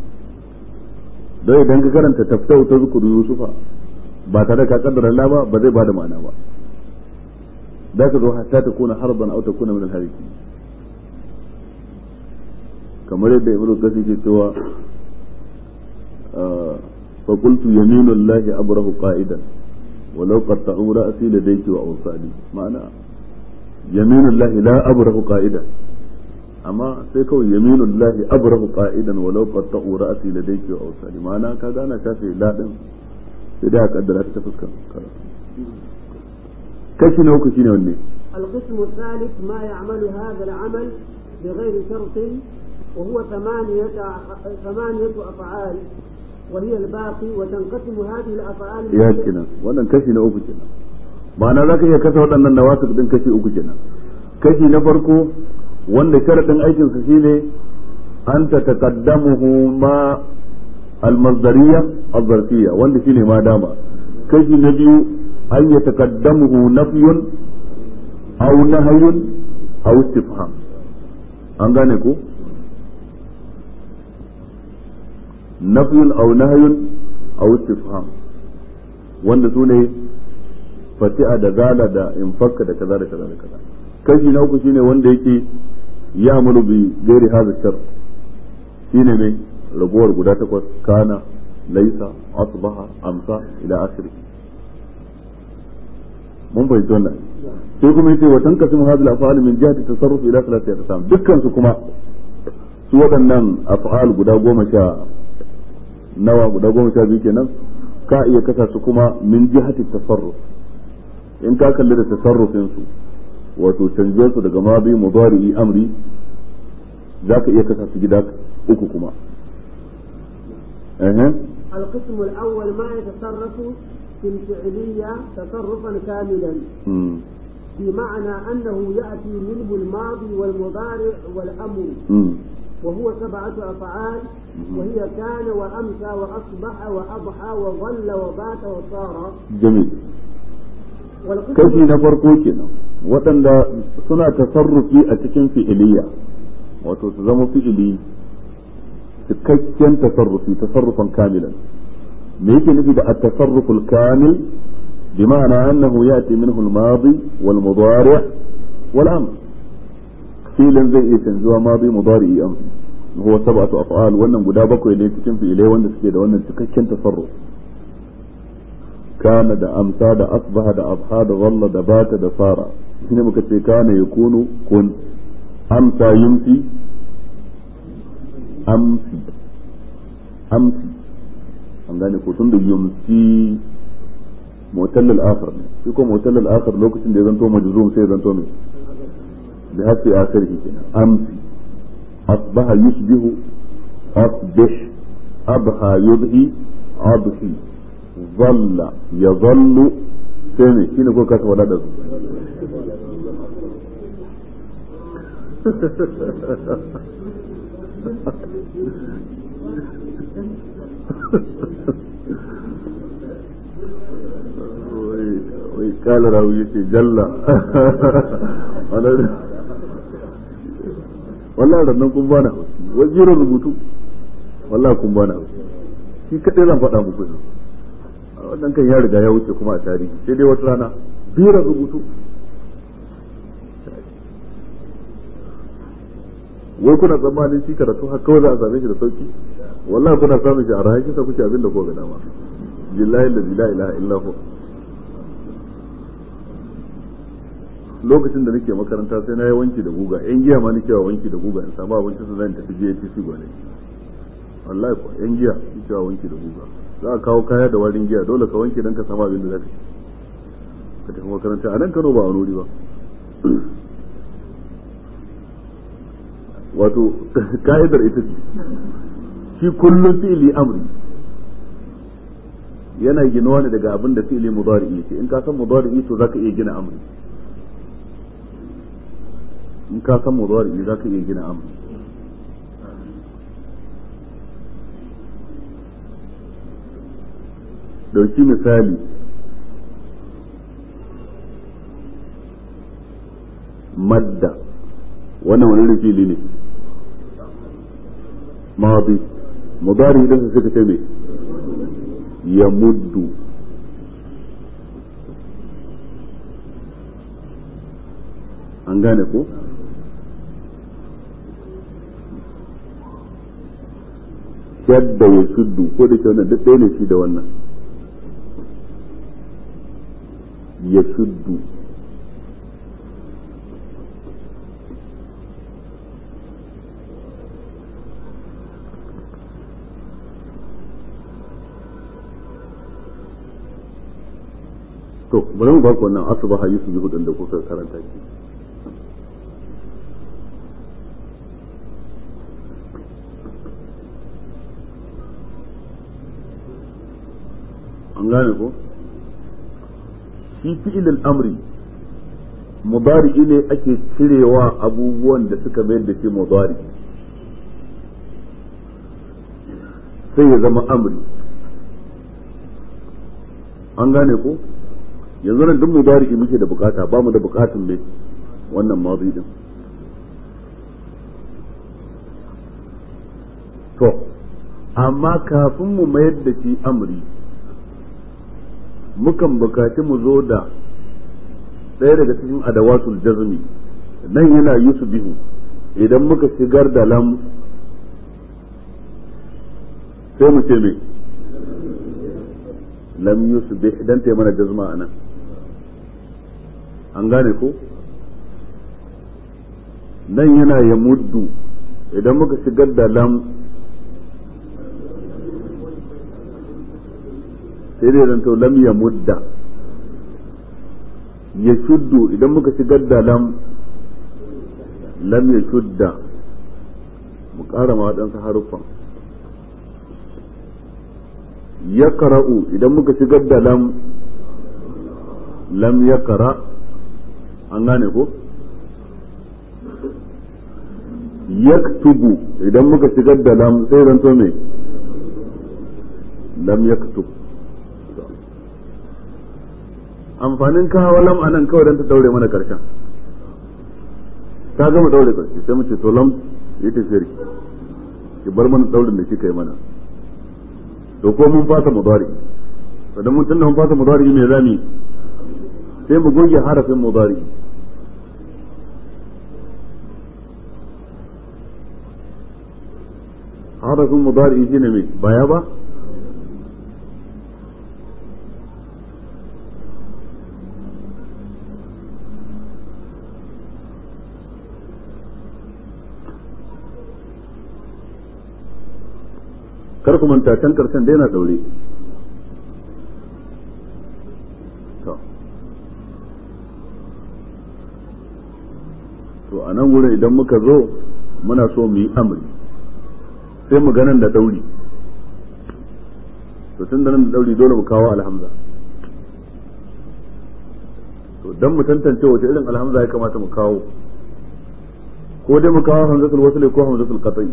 [SPEAKER 1] don idan ka karanta tafta'u tadhkuru yusufa ba tare ka kaddara la ba ba zai bada ma'ana ba da ka zo hatta takuna haraban aw takuna min al-halikin kamar yadda ibnu kasir ke cewa fa qultu yaminu llahi abrahu qa'idan walau qatta'u ra'si ladayki wa awsali ma'ana yaminu llahi la abrahu qa'idan amma sai kawai yaminu llahi abrahu qa'idan walau qatta'u ra'si ladayki wa awsali ma'ana ka gana shafe la din sai da kaddara ta fuskar kashi na uku shine wanne
[SPEAKER 2] القسم الثالث ما يعمل هذا العمل بغير شرط وهو ثمانية ثمانية أفعال وهي الباقي وتنقسم هذه الأفعال
[SPEAKER 1] ya kenan wannan kashi na uku kenan ma'ana za ka iya kasa waɗannan nawasik din kashi uku kenan kashi na farko wanda sharaɗin aikinsa shine an ta taqaddamuhu ma almazdariya azzarfiya wanda shine ma dama kashi na biyu an ya taqaddamuhu nafyun aw nahyun aw istifham an gane ko nafyun aw nahyun aw istifham wanda sune fati'a da zala da infakka da kaza da kaza da kaza kashi na uku shine wanda yake ya amuru bi gairi hadha shar shine ne ragowar guda takwas kana laisa asbaha amsa ila akhiri mun fahimci wannan sai kuma yace wa tanqasimu hadhihi al-af'al min jihati tasarruf ila thalathati aqsam dukkan su kuma su waɗannan af'al guda goma sha nawa guda goma sha biyu kenan ka iya kasa su kuma min jihati tasarruf in ka kalli da tasarrufin su wato canje su daga madi mudari amri zaka iya kasa su gida uku kuma eh
[SPEAKER 2] القسم الأول ما يتصرف في الفعلية تصرفا كاملا بمعنى أنه يأتي منه الماضي والمضارع والأمر وهو سبعة أفعال وهي كان وأمسى وأصبح وأضحى وظل وبات وصار
[SPEAKER 1] جميل kashi na farko kenan waɗanda suna tasarrufi a cikin fi'iliya wato su zama fi'ili cikakken tasarrufi tasarrufan kamilan me yake nufi da at-tasarruful kamil بمعنى أنه يأتي منه الماضي والمضارع والأمر فيلا زي تنزوها ماضي مضارع أمر هو سبعة أفعال وأنهم قد بكوا إليه تكن في إليه وأن سكيد وأن تككن تصرف كان دا أمسى دا أصبح دا أضحى دا ظل دا بات دا صار هنا مكتب كان يكون كن أمسى يمسي أمسي أمسي an gane ko tun da yumsi mu'tal al-akhir ne shi ko mu'tal al-akhir lokacin da ya zanto majzum sai ya zanto mai da hafi akhirhi kenan amsi asbaha yusbihu asbih abha yudhi adhi dhalla yadhallu sai ne shine ko kasa wada da su wai kala rawu yace jalla wallahi rannan kun bana haushi wajirin rubutu wallahi kun bana haushi shi kadai zan faɗa muku ne wannan kan ya riga ya wuce kuma a tarihi sai dai wata rana biran rubutu wai kuna tsammanin shi karatu har kawai za a same shi da sauki wallahi kuna samun shi a rahan shi sa kuke abin da ko ga dama billahi la ilaha illa hu lokacin da nake makaranta sai na yi wanki da guga yan giya ma nake wa wanki da guga in samu abinci su zan tafi GATC gwale wallahi ko yan giya nake wa wanki da guga za a kawo kaya da warin giya dole ka wanke dan ka samu abin da zaka ci ka tafi makaranta a nan Kano ba a wuri ba wato ka'idar ita ce shi kullum fi'ili amri yana ginuwa ne daga abin da fi'ili mudari yake in ka san mudari to zaka iya gina amri in ka san mudari zaka iya gina amri dauki misali madda wannan wani fili ne madi mudari idan su suka ce me ya muddu an gane ko yadda ya shuddu ko da ke wannan duk ɗaya ne shi da wannan ya shuddu to bari mu ba ku wannan asubaha yusuf yuhudin da kuka karanta shi an gane ko shi fi'ilul amri mudari ne ake cirewa abubuwan da suka mayar da shi mudari sai ya zama amri an gane ko yanzu nan duk mudari muke da bukata ba mu da bukatun mai wannan madi din to amma kafin mu mayar da shi amri mukan bukaci mu zo da ɗaya daga cikin adawatul jazmi nan yana yusbihu idan muka shigar da lam sai mu ce me lam yusbih dan ta mana jazma anan an gane ko nan yana ya muddu idan muka shigar da lam sai dai zanto lam ya mudda ya shuddu idan muka shigar da lam lam ya shudda mu ƙara ma waɗansu haruffan ya kara'u idan muka shigar da lam lam ya kara an gane ko yaktubu idan muka shigar da lam sai zanto me lam yaktub amfanin kawo lam anan kawai don ta daure mana karshen ta gama daure karshe sai mu ce to lam yi tafiyar ki ki bar mana daurin da kika yi mana to ko mun fasa mudari to dan mun tunda mun fasa mudari me zami sai mu goge harafin mudari harafin mudari shine me baya ba kar ku manta can karshen da yana daure to a nan wurin idan muka zo muna so mu yi amri sai mu ganin da dauri to tun da nan da dauri dole mu kawo alhamza to dan mu tantance wace irin alhamza ya kamata mu kawo ko dai mu kawo hamzatul wasl ko hamzatul qat'i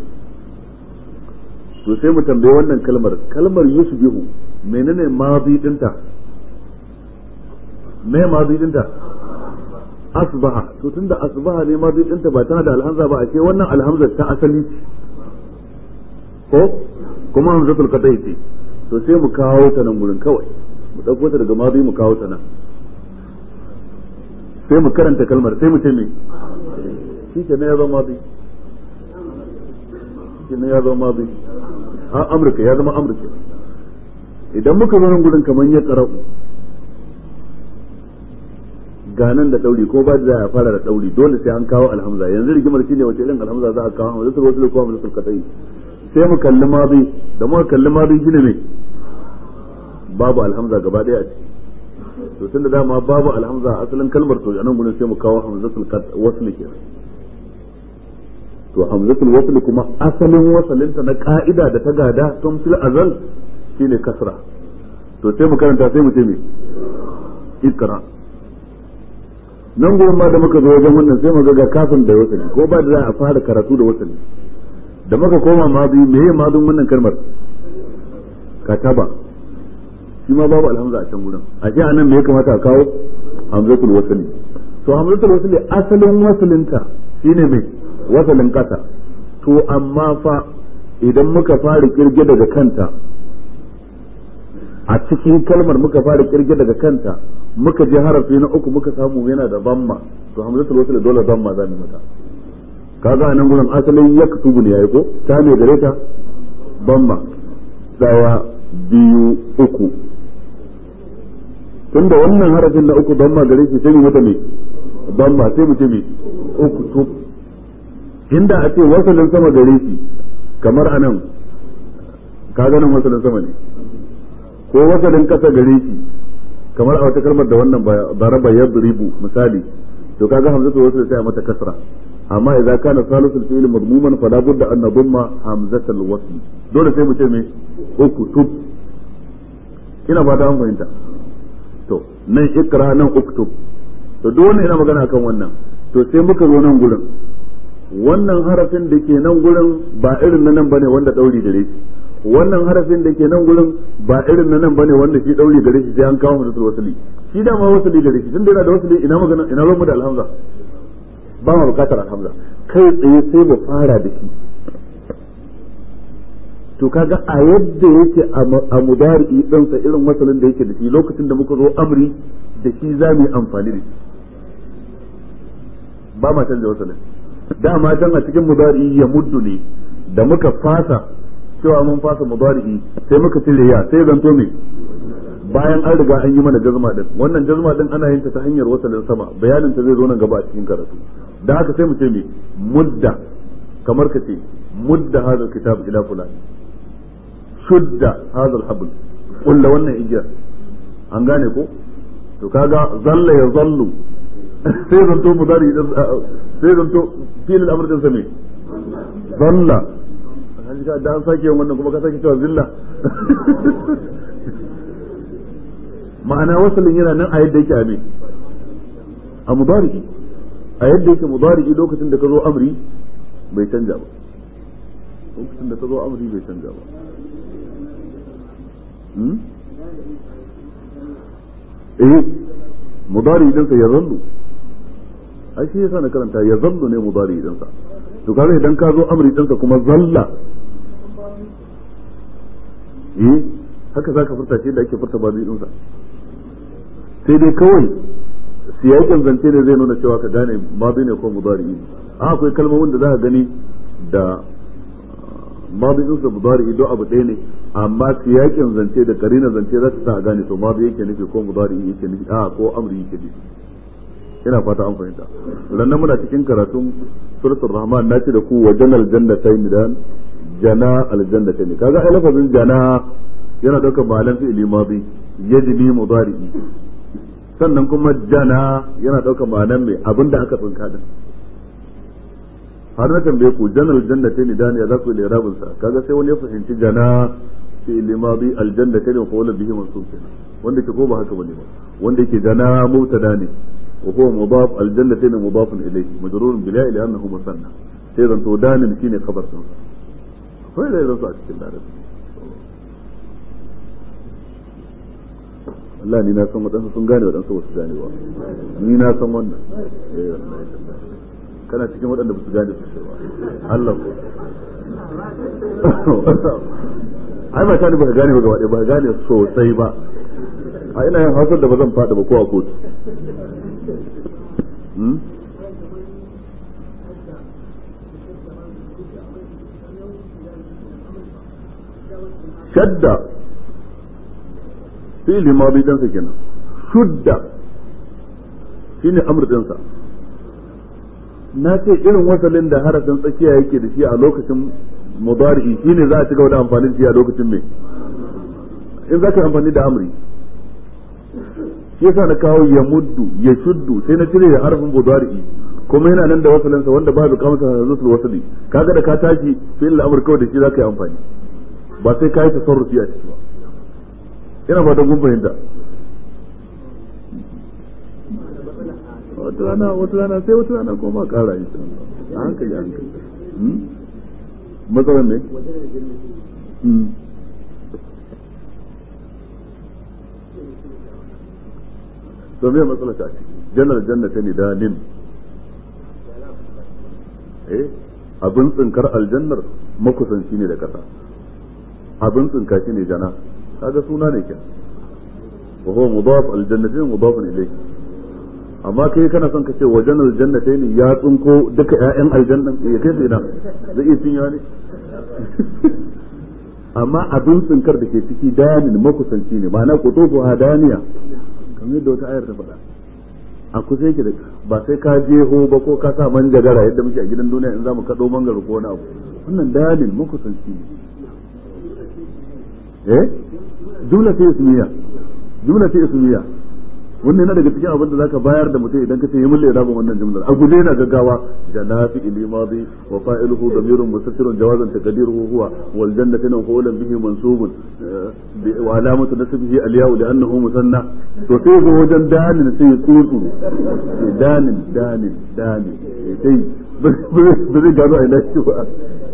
[SPEAKER 1] to sai mu tambaye wannan kalmar kalmar yusbihu menene madi dinta me madi dinta asbaha to tunda asbaha ne madi dinta ba tana da alhamza ba ashe wannan alhamza ta asali ko kuma hamzatul qat'i ce to sai mu kawo ta nan gurin kawai mu dauko ta daga madi mu kawo ta nan sai mu karanta kalmar sai mu ce me shi ke ne ya zama madi shi ne ya zama madi a amurka ya zama amurka idan muka zo nan gudun kamar ya karau ganan da dauri ko ba da za a fara da dauri dole sai an kawo alhamza yanzu rigimar shine wace irin alhamza za a kawo hamza sai wasu ko hamza sulkatai sai mu kalli mabi da muka kalli mabi shine ne babu alhamza gaba daya a ciki to tunda dama babu alhamza a asalin kalmar to anan gudun sai mu kawo hamzatul wasl kenan to hamzatul wasl kuma asalin wasalinta na ka'ida da ta gada tun fil azal shine kasra to sai mu karanta sai mu ce me ikra nan gurin ma da muka zo wajen wannan sai mu ga kafin da wasali ko ba da za a fara karatu da wasali da muka koma madi meye madun wannan kalmar kataba shi ma babu alhamza a can gurin a ce anan me ya kamata a kawo hamzatul wasli to hamzatul wasli asalin wasalinta shine mai wasalin kasa to amma fa idan muka fara kirge daga kanta a cikin kalmar muka fara kirge daga kanta muka je harafi na uku muka samu yana da zamma to hamzatul wasl dole zamma za mu mata kaga nan gurin asalin yaktubu ne yayi ko ta ne gare ta zamma daya biyu uku tunda wannan harafin na uku zamma gare shi sai mu mata ne zamma sai mu ce me uku to inda a ce wasalin sama gare shi kamar anan kaga nan wasalin sama ne ko wasalin kasa gare shi kamar a wata kalmar da wannan daraba yadribu misali to kaga hamzatu wasl sai mata kasra amma idza kana salisul fi'l madmuman fala budda an nadumma hamzatul wasl dole sai mu ce me uktub ina ba ta fahimta to nan ikra nan uktub to duk wannan ina magana akan wannan to sai muka zo nan gurin wannan harafin da ke nan gurin ba irin na nan bane wanda dauri gare shi wannan harafin da ke nan gurin ba irin na nan bane wanda shi dauri gare shi sai an kawo musu wasali shi da ma wasali gare shi tunda yana da wasali ina magana ina ruwan da alhamza ba ma bukatar alhamza kai tsaye sai mu fara da shi to kaga a yadda yake a mudari din sa irin wasalin da yake da shi lokacin da muka zo amri da shi za mu yi amfani da shi ba ma canza wasalin dama can a cikin mudari ya muddu ne da muka fasa cewa mun fasa mudari'i sai muka cire ya sai zanto me bayan an riga an yi mana jazma din wannan jazma din ana yin ta ta hanyar wasalin sama bayanin ta zai zo nan gaba a cikin karatu da haka sai mu ce me mudda kamar ka ce mudda hadal kitab ila fulan shudda hadal habl kulla wannan igiyar an gane ko to kaga zalla ya zallu sai zanto mudari sai zanto filin amr din sa me zalla an ji da an sake yin wannan kuma ka sake cewa zilla ma'ana wasalin yana nan a yadda yake a me a mudari a yadda yake mudari lokacin da ka zo amri bai canja ba lokacin da ka zo amri bai canja ba eh mudari din sa ya zallu ai shi yasa na karanta ya zallu ne mudari din sa to kaga idan ka zo amri din sa kuma zalla eh haka zaka furta shi da ake furta ba din sa sai dai kawai siyakin zance ne zai nuna cewa ka gane ma ne ko mudari a akwai kalmomin da za ka gani da madin sa mudari don abu ɗaya ne amma siyakin zance da karina zance za ta sa a gane to madi yake nufi ko mudari yake nufi a ko amri yake nufi ina fata an fahimta rannan muna cikin karatun suratul rahman nace da ku wajen aljannatayn dan jana aljannatayn kaga ai lafazin jana yana daukar malan fi'ili madi yajni mudari sannan kuma jana yana daukar malan mai abinda aka tsinka din har na tambaye ku janal jannatayn dan ya zaku lirabin sa kaga sai wani ya fahimci jana fi'ili madi aljannatayn fa wala bihi mansub kenan wanda ke ko ba haka bane ba wanda yake jana mubtada ne وهو مضاف الجنتين مضاف إليه مجرور بلا لأنه مثنى سيدا تودان شيني خبر سنسا فإذا إذا سألت كلا Allah ni na san waɗansu sun gane waɗansu ba su gane ba ni na san wannan kana cikin waɗanda ba su gane su ba Allah ko ai ba ta ni ba ka gane ba gaba ɗaya ba ka gane sosai ba a ina yin hausar da ba zan faɗi ba ko a kotu shadda fi'li madi dan sa kenan shudda shine amr din sa na ce irin wasalin da harafin tsakiya yake da shi a lokacin mudari shine za a ci gaba da amfani da shi a lokacin me in za ka amfani da amri shi yasa na kawo ya muddu ya shuddu sai na cire harfin mudari kuma yana nan da wasalinsa wanda ba da kamata da zusul wasali kaga da ka tashi fi'il amr kawai da shi za ka yi amfani ba sai ka yi tasarrufi a ciki ba ina ba da gun fahimta wata rana wata rana sai wata rana kuma ma kara yi a hankali a hankali matsalan ne to me matsala ta ce jannar jannata ne danin eh abin tsinkar aljannar makusanci ne da kasa abin tsinka shi ne jana kaga suna ne kenan wa huwa mudaf aljannatin mudaf ilayhi amma kai kana son ka ce wajen aljannatai ne ya tsinko duka ƴaƴan aljannan ya kai sai zai iya cinyewa ne amma abin tsinkar da ke ciki danin makusanci ne ma'ana kutufu hadaniya kamar yadda wata ayar ta faɗa a kusa yake da ba sai ka jeho ba ko ka sa manjagara yadda muke a gidan duniya in za mu kaɗo mangaro ko wani abu wannan danin makusanci ne eh jumla ce ismiya jumla ce ismiya wannan yana daga cikin abin da zaka bayar da mutum idan ka ce yi mulle da wannan jumlar a guje yana gaggawa janafi ili madi wa fa'iluhu damirun mustatirun jawazan taqdiruhu huwa wal jannatu maf'ulun bihi mansubun wa alamatu nasbihi al ya'u li'annahu musanna to sai zo wajen danin sai ya tsutsu danin danin danin sai ba zai gano a ina shi ba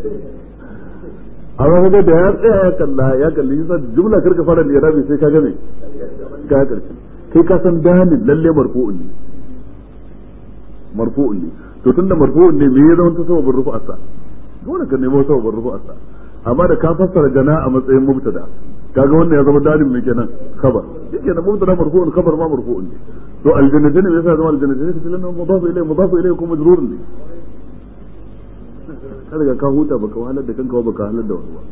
[SPEAKER 1] amma kaga da ya tsaya ya kalla ya kalli yasa jumla karka fara da irabi sai ka ga me ka karshe kai ka san danin lalle marfu'un ne marfu'un ne to tunda marfu'un ne me ya zama ta sababin rufu'arsa dole ka nemo sababin rufu'arsa amma da ka fassara jana a matsayin mubtada kaga wannan ya zama danin mai kenan khabar yake da mubtada marfu'un khabar ma marfu'un ne to aljannatin me yasa zama aljannatin ka tilan mudafu ilayhi mudafu ilayhi kuma majrurun ne kada ka huta baka wahalar da kanka baka wahalar da wani ba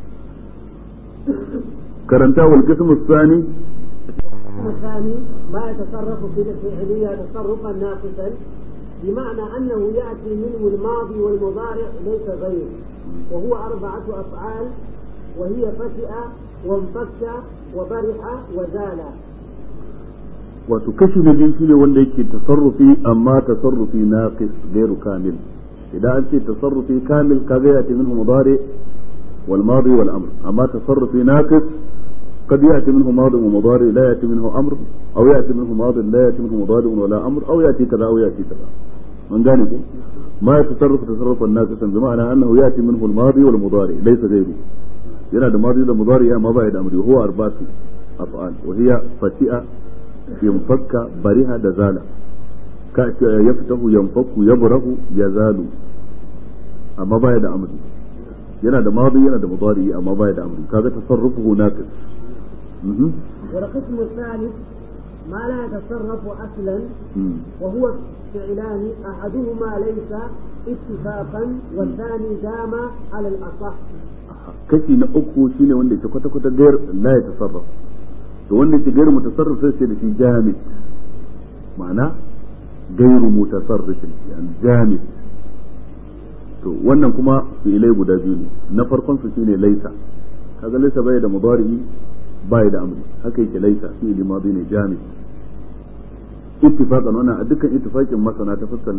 [SPEAKER 1] karanta wal qismu thani
[SPEAKER 2] القسم الثاني ما يتصرف في الفعلية تصرفا ناقصا بمعنى أنه يأتي منه الماضي والمضارع ليس غيره وهو أربعة أفعال وهي فتئ وانفك وبرح وزال
[SPEAKER 1] wato kashi na biyu shine wanda yake tasarrufi amma tasarrufi naqis gairu kamil idan an ce tasarrufi kamil kaga ya ce minhu mudari wal madi wal amr amma tasarrufi naqis قد يأتي منه ماض ومضارع لا يأتي منه أمر أو يأتي منه ماض لا يأتي منه مضارع ولا أمر أو يأتي كذا أو يأتي كذا من ذلك ما يتصرف تصرفا ناقصا بمعنى أنه يأتي منه الماضي والمضارع ليس غيره yana da madi da mudari ya ma bai da amri huwa arbatu af'al wa hiya fati'a yanfakka bariha da zala ka yaftahu yanfaku yabrahu yazalu amma bai da amri yana da madi yana da mudari amma bai da amri kaga tasarrufuhu naqis
[SPEAKER 2] والقسم الثالث ما لا يتصرف اصلا وهو فعلان احدهما ليس اتفاقا والثاني دام على الاصح
[SPEAKER 1] kashi na uku shine wanda ke kwata kwata gair la ya tasarraf to wanda ke gairu mutasarrif sai da shi jami ma'ana gairu mutasarrif yani jami to wannan kuma fi'ilai guda biyu ne na farkon su shine laisa kaga laisa bai da mudari bai da amri haka yake laisa fi'ili madi ne jami ittifaqan wannan a dukkan ittifaqin masana ta fuskar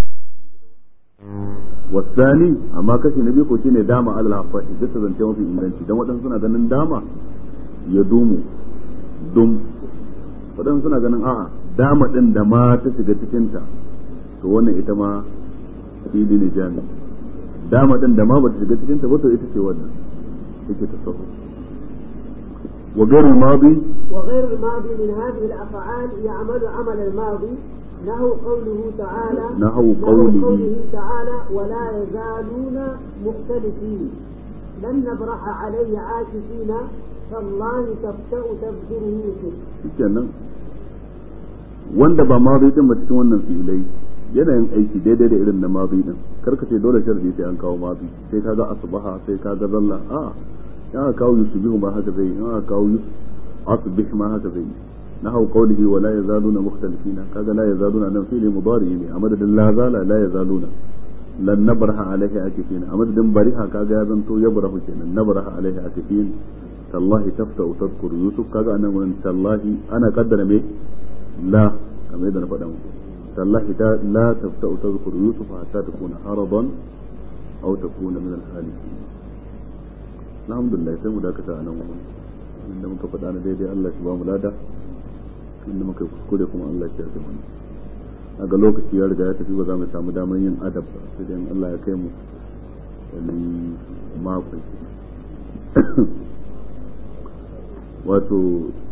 [SPEAKER 1] والثاني amma kashi na biyu ko shine dama alal afati bisa zance mafi inganci dan waɗansu suna ganin dama ya dumu dum waɗansu suna ganin a'a dama din da ma ta shiga cikin ta to wannan ita ma fili ne jami dama din da ma ba ta shiga cikin ta ba to ita ce wannan yake tasawuf wa ghayr al-madi
[SPEAKER 2] وغير الماضي من هذه الافعال يعمل عمل الماضي نحو قوله تعالى
[SPEAKER 1] نحو قوله.
[SPEAKER 2] قوله تعالى ولا يزالون مختلفين لن نبرح عليه عاكفين تالله تفتأ تذكر يوسف
[SPEAKER 1] kenan wanda ba madi din ba cikin wannan filai yana yin aiki daidai da irin na madi din karka ce dole sharadi sai an kawo madi sai kaga asbaha sai kaga zalla a ya kawo yusubihu ma haka zai ya kawo yus asbih ma haka zai نحو قوله ولا يزالون مختلفين كذا لا يزالون أنا فيه مضارع أمد لا زال لا يزالون لن نبرح عليه عاكفين أمد بريها كذا يزنتو يبرح كنا نبرح عليه عاكفين تالله تفتأ تذكر يوسف كذا أنا من تالله أنا قدر مي لا كما إذا نفدم تالله لا تفتأ تذكر يوسف حتى تكون عرضا أو تكون من الهالكين الحمد لله سيمو داكتا أنا ومن inda muka faɗa na daidai Allah shi ba mu lada inda muka kuskure kuma Allah ya yarda mana a ga lokaci ya riga ya tafi ba za mu samu damar yin adab ba sai dai Allah ya kai mu wani mako wato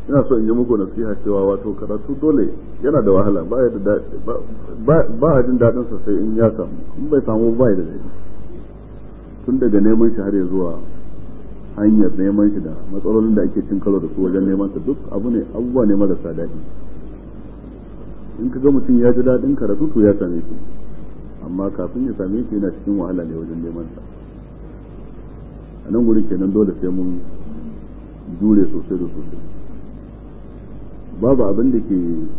[SPEAKER 1] ina so in yi muku nasiha cewa wato karatu dole yana da wahala ba ya da ba a jin daɗin sa sai in ya samu in bai samu ba ya da daɗi tun daga neman shi har ya zuwa hanyar neman shi da matsalolin da ake cin karo da su wajen neman sa duk abu ne abubuwa ne marasa daɗi in ka ga mutum ya ji daɗin karatu to ya same shi amma kafin ya same shi yana cikin wahala ne wajen neman sa a nan guri kenan dole sai mun jure sosai da sosai babu abin da ke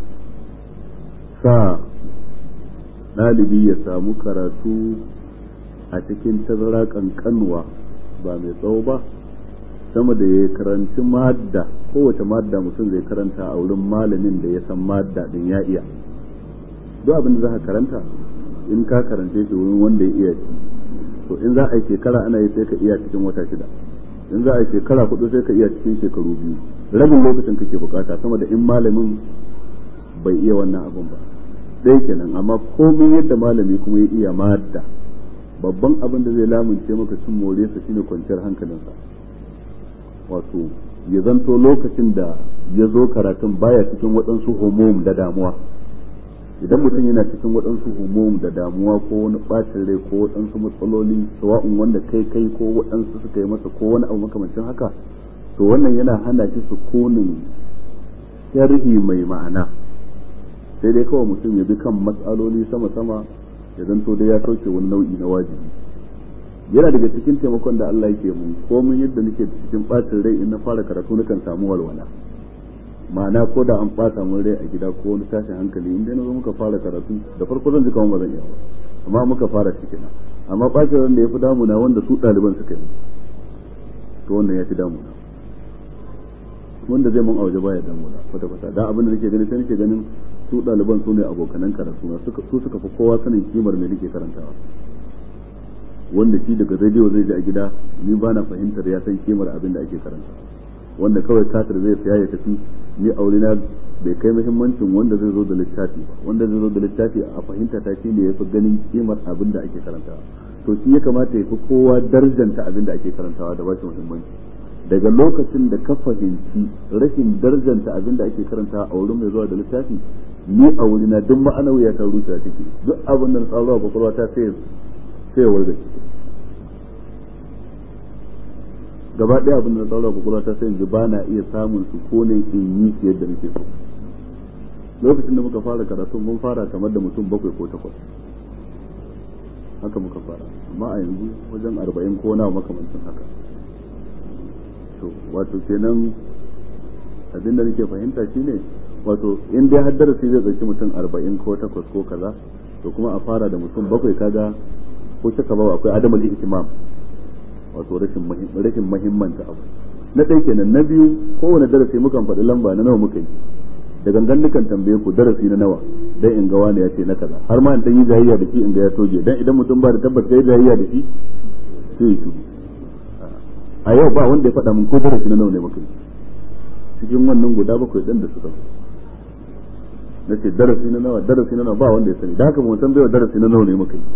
[SPEAKER 1] sa ɗalibi ya samu karatu a cikin tazara kankanwa ba mai tsawo ba sama da ya karanci madda kowace madda mutum zai karanta a wurin malamin da ya san madda din ya iya duk abin da za ka karanta in ka karance shi wurin wanda ya iya to in za a yi shekara ana yi sai ka iya cikin wata shida in za a yi shekara hudu sai ka iya cikin shekaru biyu rabin lokacin kake bukata sama da in malamin bai iya wannan abun ba ɗaya kenan amma komai yadda malami kuma ya iya madda babban abin da zai lamunce maka cin more sa shine kwanciyar hankalinsa wato ya zanto lokacin da ya zo karatun baya cikin waɗansu homom da damuwa idan mutum yana cikin waɗansu homom da damuwa ko wani ɓacin rai ko waɗansu matsaloli sawa'un wanda kai kai ko waɗansu suka yi masa ko wani abu makamancin haka to wannan yana hana shi sukunin sharhi mai ma'ana sai dai kawai mutum ya bi kan matsaloli sama-sama ya zanto dai ya sauke wani nau'i na wajibi yana daga cikin taimakon da Allah yake mun komai yadda nake cikin bacin rai in na fara karatu nakan samu walwala ma'ana ko da an bata mun rai a gida ko wani tashin hankali in dai na zo muka fara karatu da farko zan ji kamar ba zan iya ba amma muka fara shi kenan amma bacin ran da ya fi damuna wanda su ɗaliban suka yi to wannan ya fi damuna wanda zai mun auje baya damuna kwata kwata da abin da nake gani sai nake ganin su ɗaliban su ne abokanan karatu na su suka fi kowa sanin kimar me nake karantawa wanda shi daga rediyo zai ji a gida ni ba na fahimtar ya san kimar abin da ake karanta wanda kawai katar zai saya ya tafi ni aure na bai kai muhimmancin wanda zai zo da littafi ba wanda zai zo da littafi a fahimta ta shi ne ya fi ganin kimar abin da ake karantawa to shi ya kamata ya fi kowa darjanta abin da ake karantawa da ba shi muhimmanci daga lokacin da ka fahimci rashin darjanta abin da ake karantawa a wurin mai zuwa da littafi ni a wurina duk ma'anawiya ta rusa take duk abin da na tsaro a kwakwalwa ta sai sai warga gaba ɗaya abin da na tsaro a kwakwalwa ta sai yanzu ba na iya samun su ko ne in yi shi yadda nake so lokacin da muka fara karatu mun fara kamar da mutum bakwai ko takwas haka muka fara amma a yanzu wajen arba'in ko na makamancin haka to wato kenan abin da nake fahimta shine wato in dai har darasi zai ɗauki mutum arba'in ko takwas ko kaza to kuma a fara da mutum bakwai kaga ko shaka ba akwai adamul ihtimam wato rashin rashin muhimmanta abu na ɗaya kenan na biyu kowane darasi mukan faɗi lamba na nawa muka yi da gangan dukan tambaye ku darasi na nawa dan in ga wani ya ce na kaza har ma in dan yi jayayya da shi in ga ya toge dan idan mutum ba da tabbas kai jayayya da shi sai ya shiru a yau ba wanda ya faɗa min ko darasi na nawa ne muka yi cikin wannan guda bakwai ɗin da suka na ce darasi na nawa darasi na nawa ba wanda ya sani da haka mu san bai darasi na nawa ne muka yi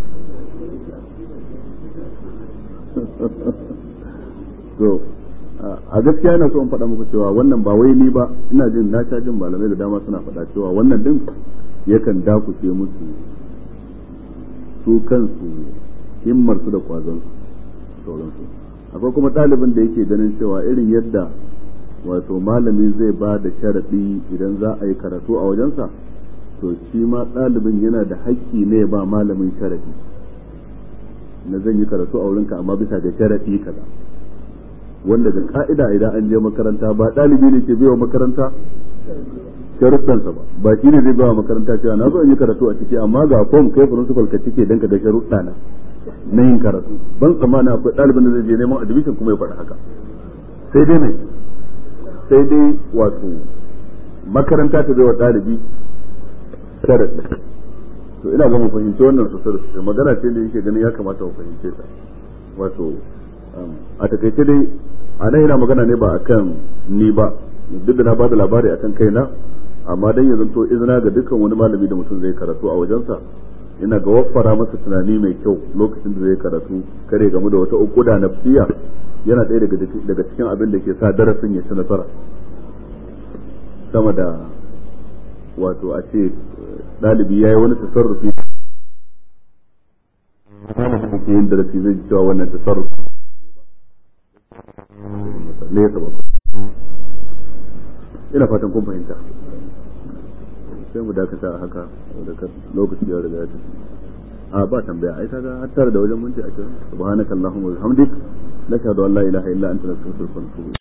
[SPEAKER 1] to a gaskiya yana so in faɗa muku cewa wannan ba wai ni ba ina jin na sha jin malamai da dama suna faɗa cewa wannan din yakan dakushe musu su kansu himmar su da kwazon sauransu akwai kuma ɗalibin da yake ganin cewa irin yadda wato malami zai ba da sharaɗi idan za a yi karatu a wajensa to shi ma ɗalibin yana da haƙƙi ne ba malamin sharaɗi na zan yi karatu a wurinka amma bisa ga sharaɗi kaza wanda da ka'ida idan an je makaranta ba ɗalibi ne ke biya makaranta sharuɗansa ba ba shi ne zai biya makaranta cewa na zo in yi karatu a ciki amma ga form kai principal ka cike dan ka ga sharuɗa na na yin karatu ban tsammana akwai ɗalibin da zai je neman admission kuma ya faɗi haka sai dai ne sai dai wato makaranta ta bai wa ɗalibi sharaɗi to ina ga mu fahimci wannan sosai da sosai magana ce da yake ganin ya kamata mu fahimce ta wato a takaice dai a nan yana magana ne ba akan ni ba duk da na bada labari akan kaina amma dan ya zanto izina ga dukkan wani malami da mutum zai karatu a wajensa ina ga waffara masa tunani mai kyau lokacin da zai karatu kare game da wata ukuda nafsiya yana ɗaya daga cikin abin da ke sa darasin ya ci nasara sama da wato a ce ɗalibi ya yi wani tasarrufi malamin da ke yin darasi zai ji cewa wannan tasarrufi ne ya saba ina fatan kun fahimta sai mu dakata a haka daga lokaci ya riga ya tafi a ba tambaya ai kaga har tare da wajen minti 20 subhanakallahumma wa bihamdik nashhadu an la ilaha illa anta nastaghfiruka wa natubu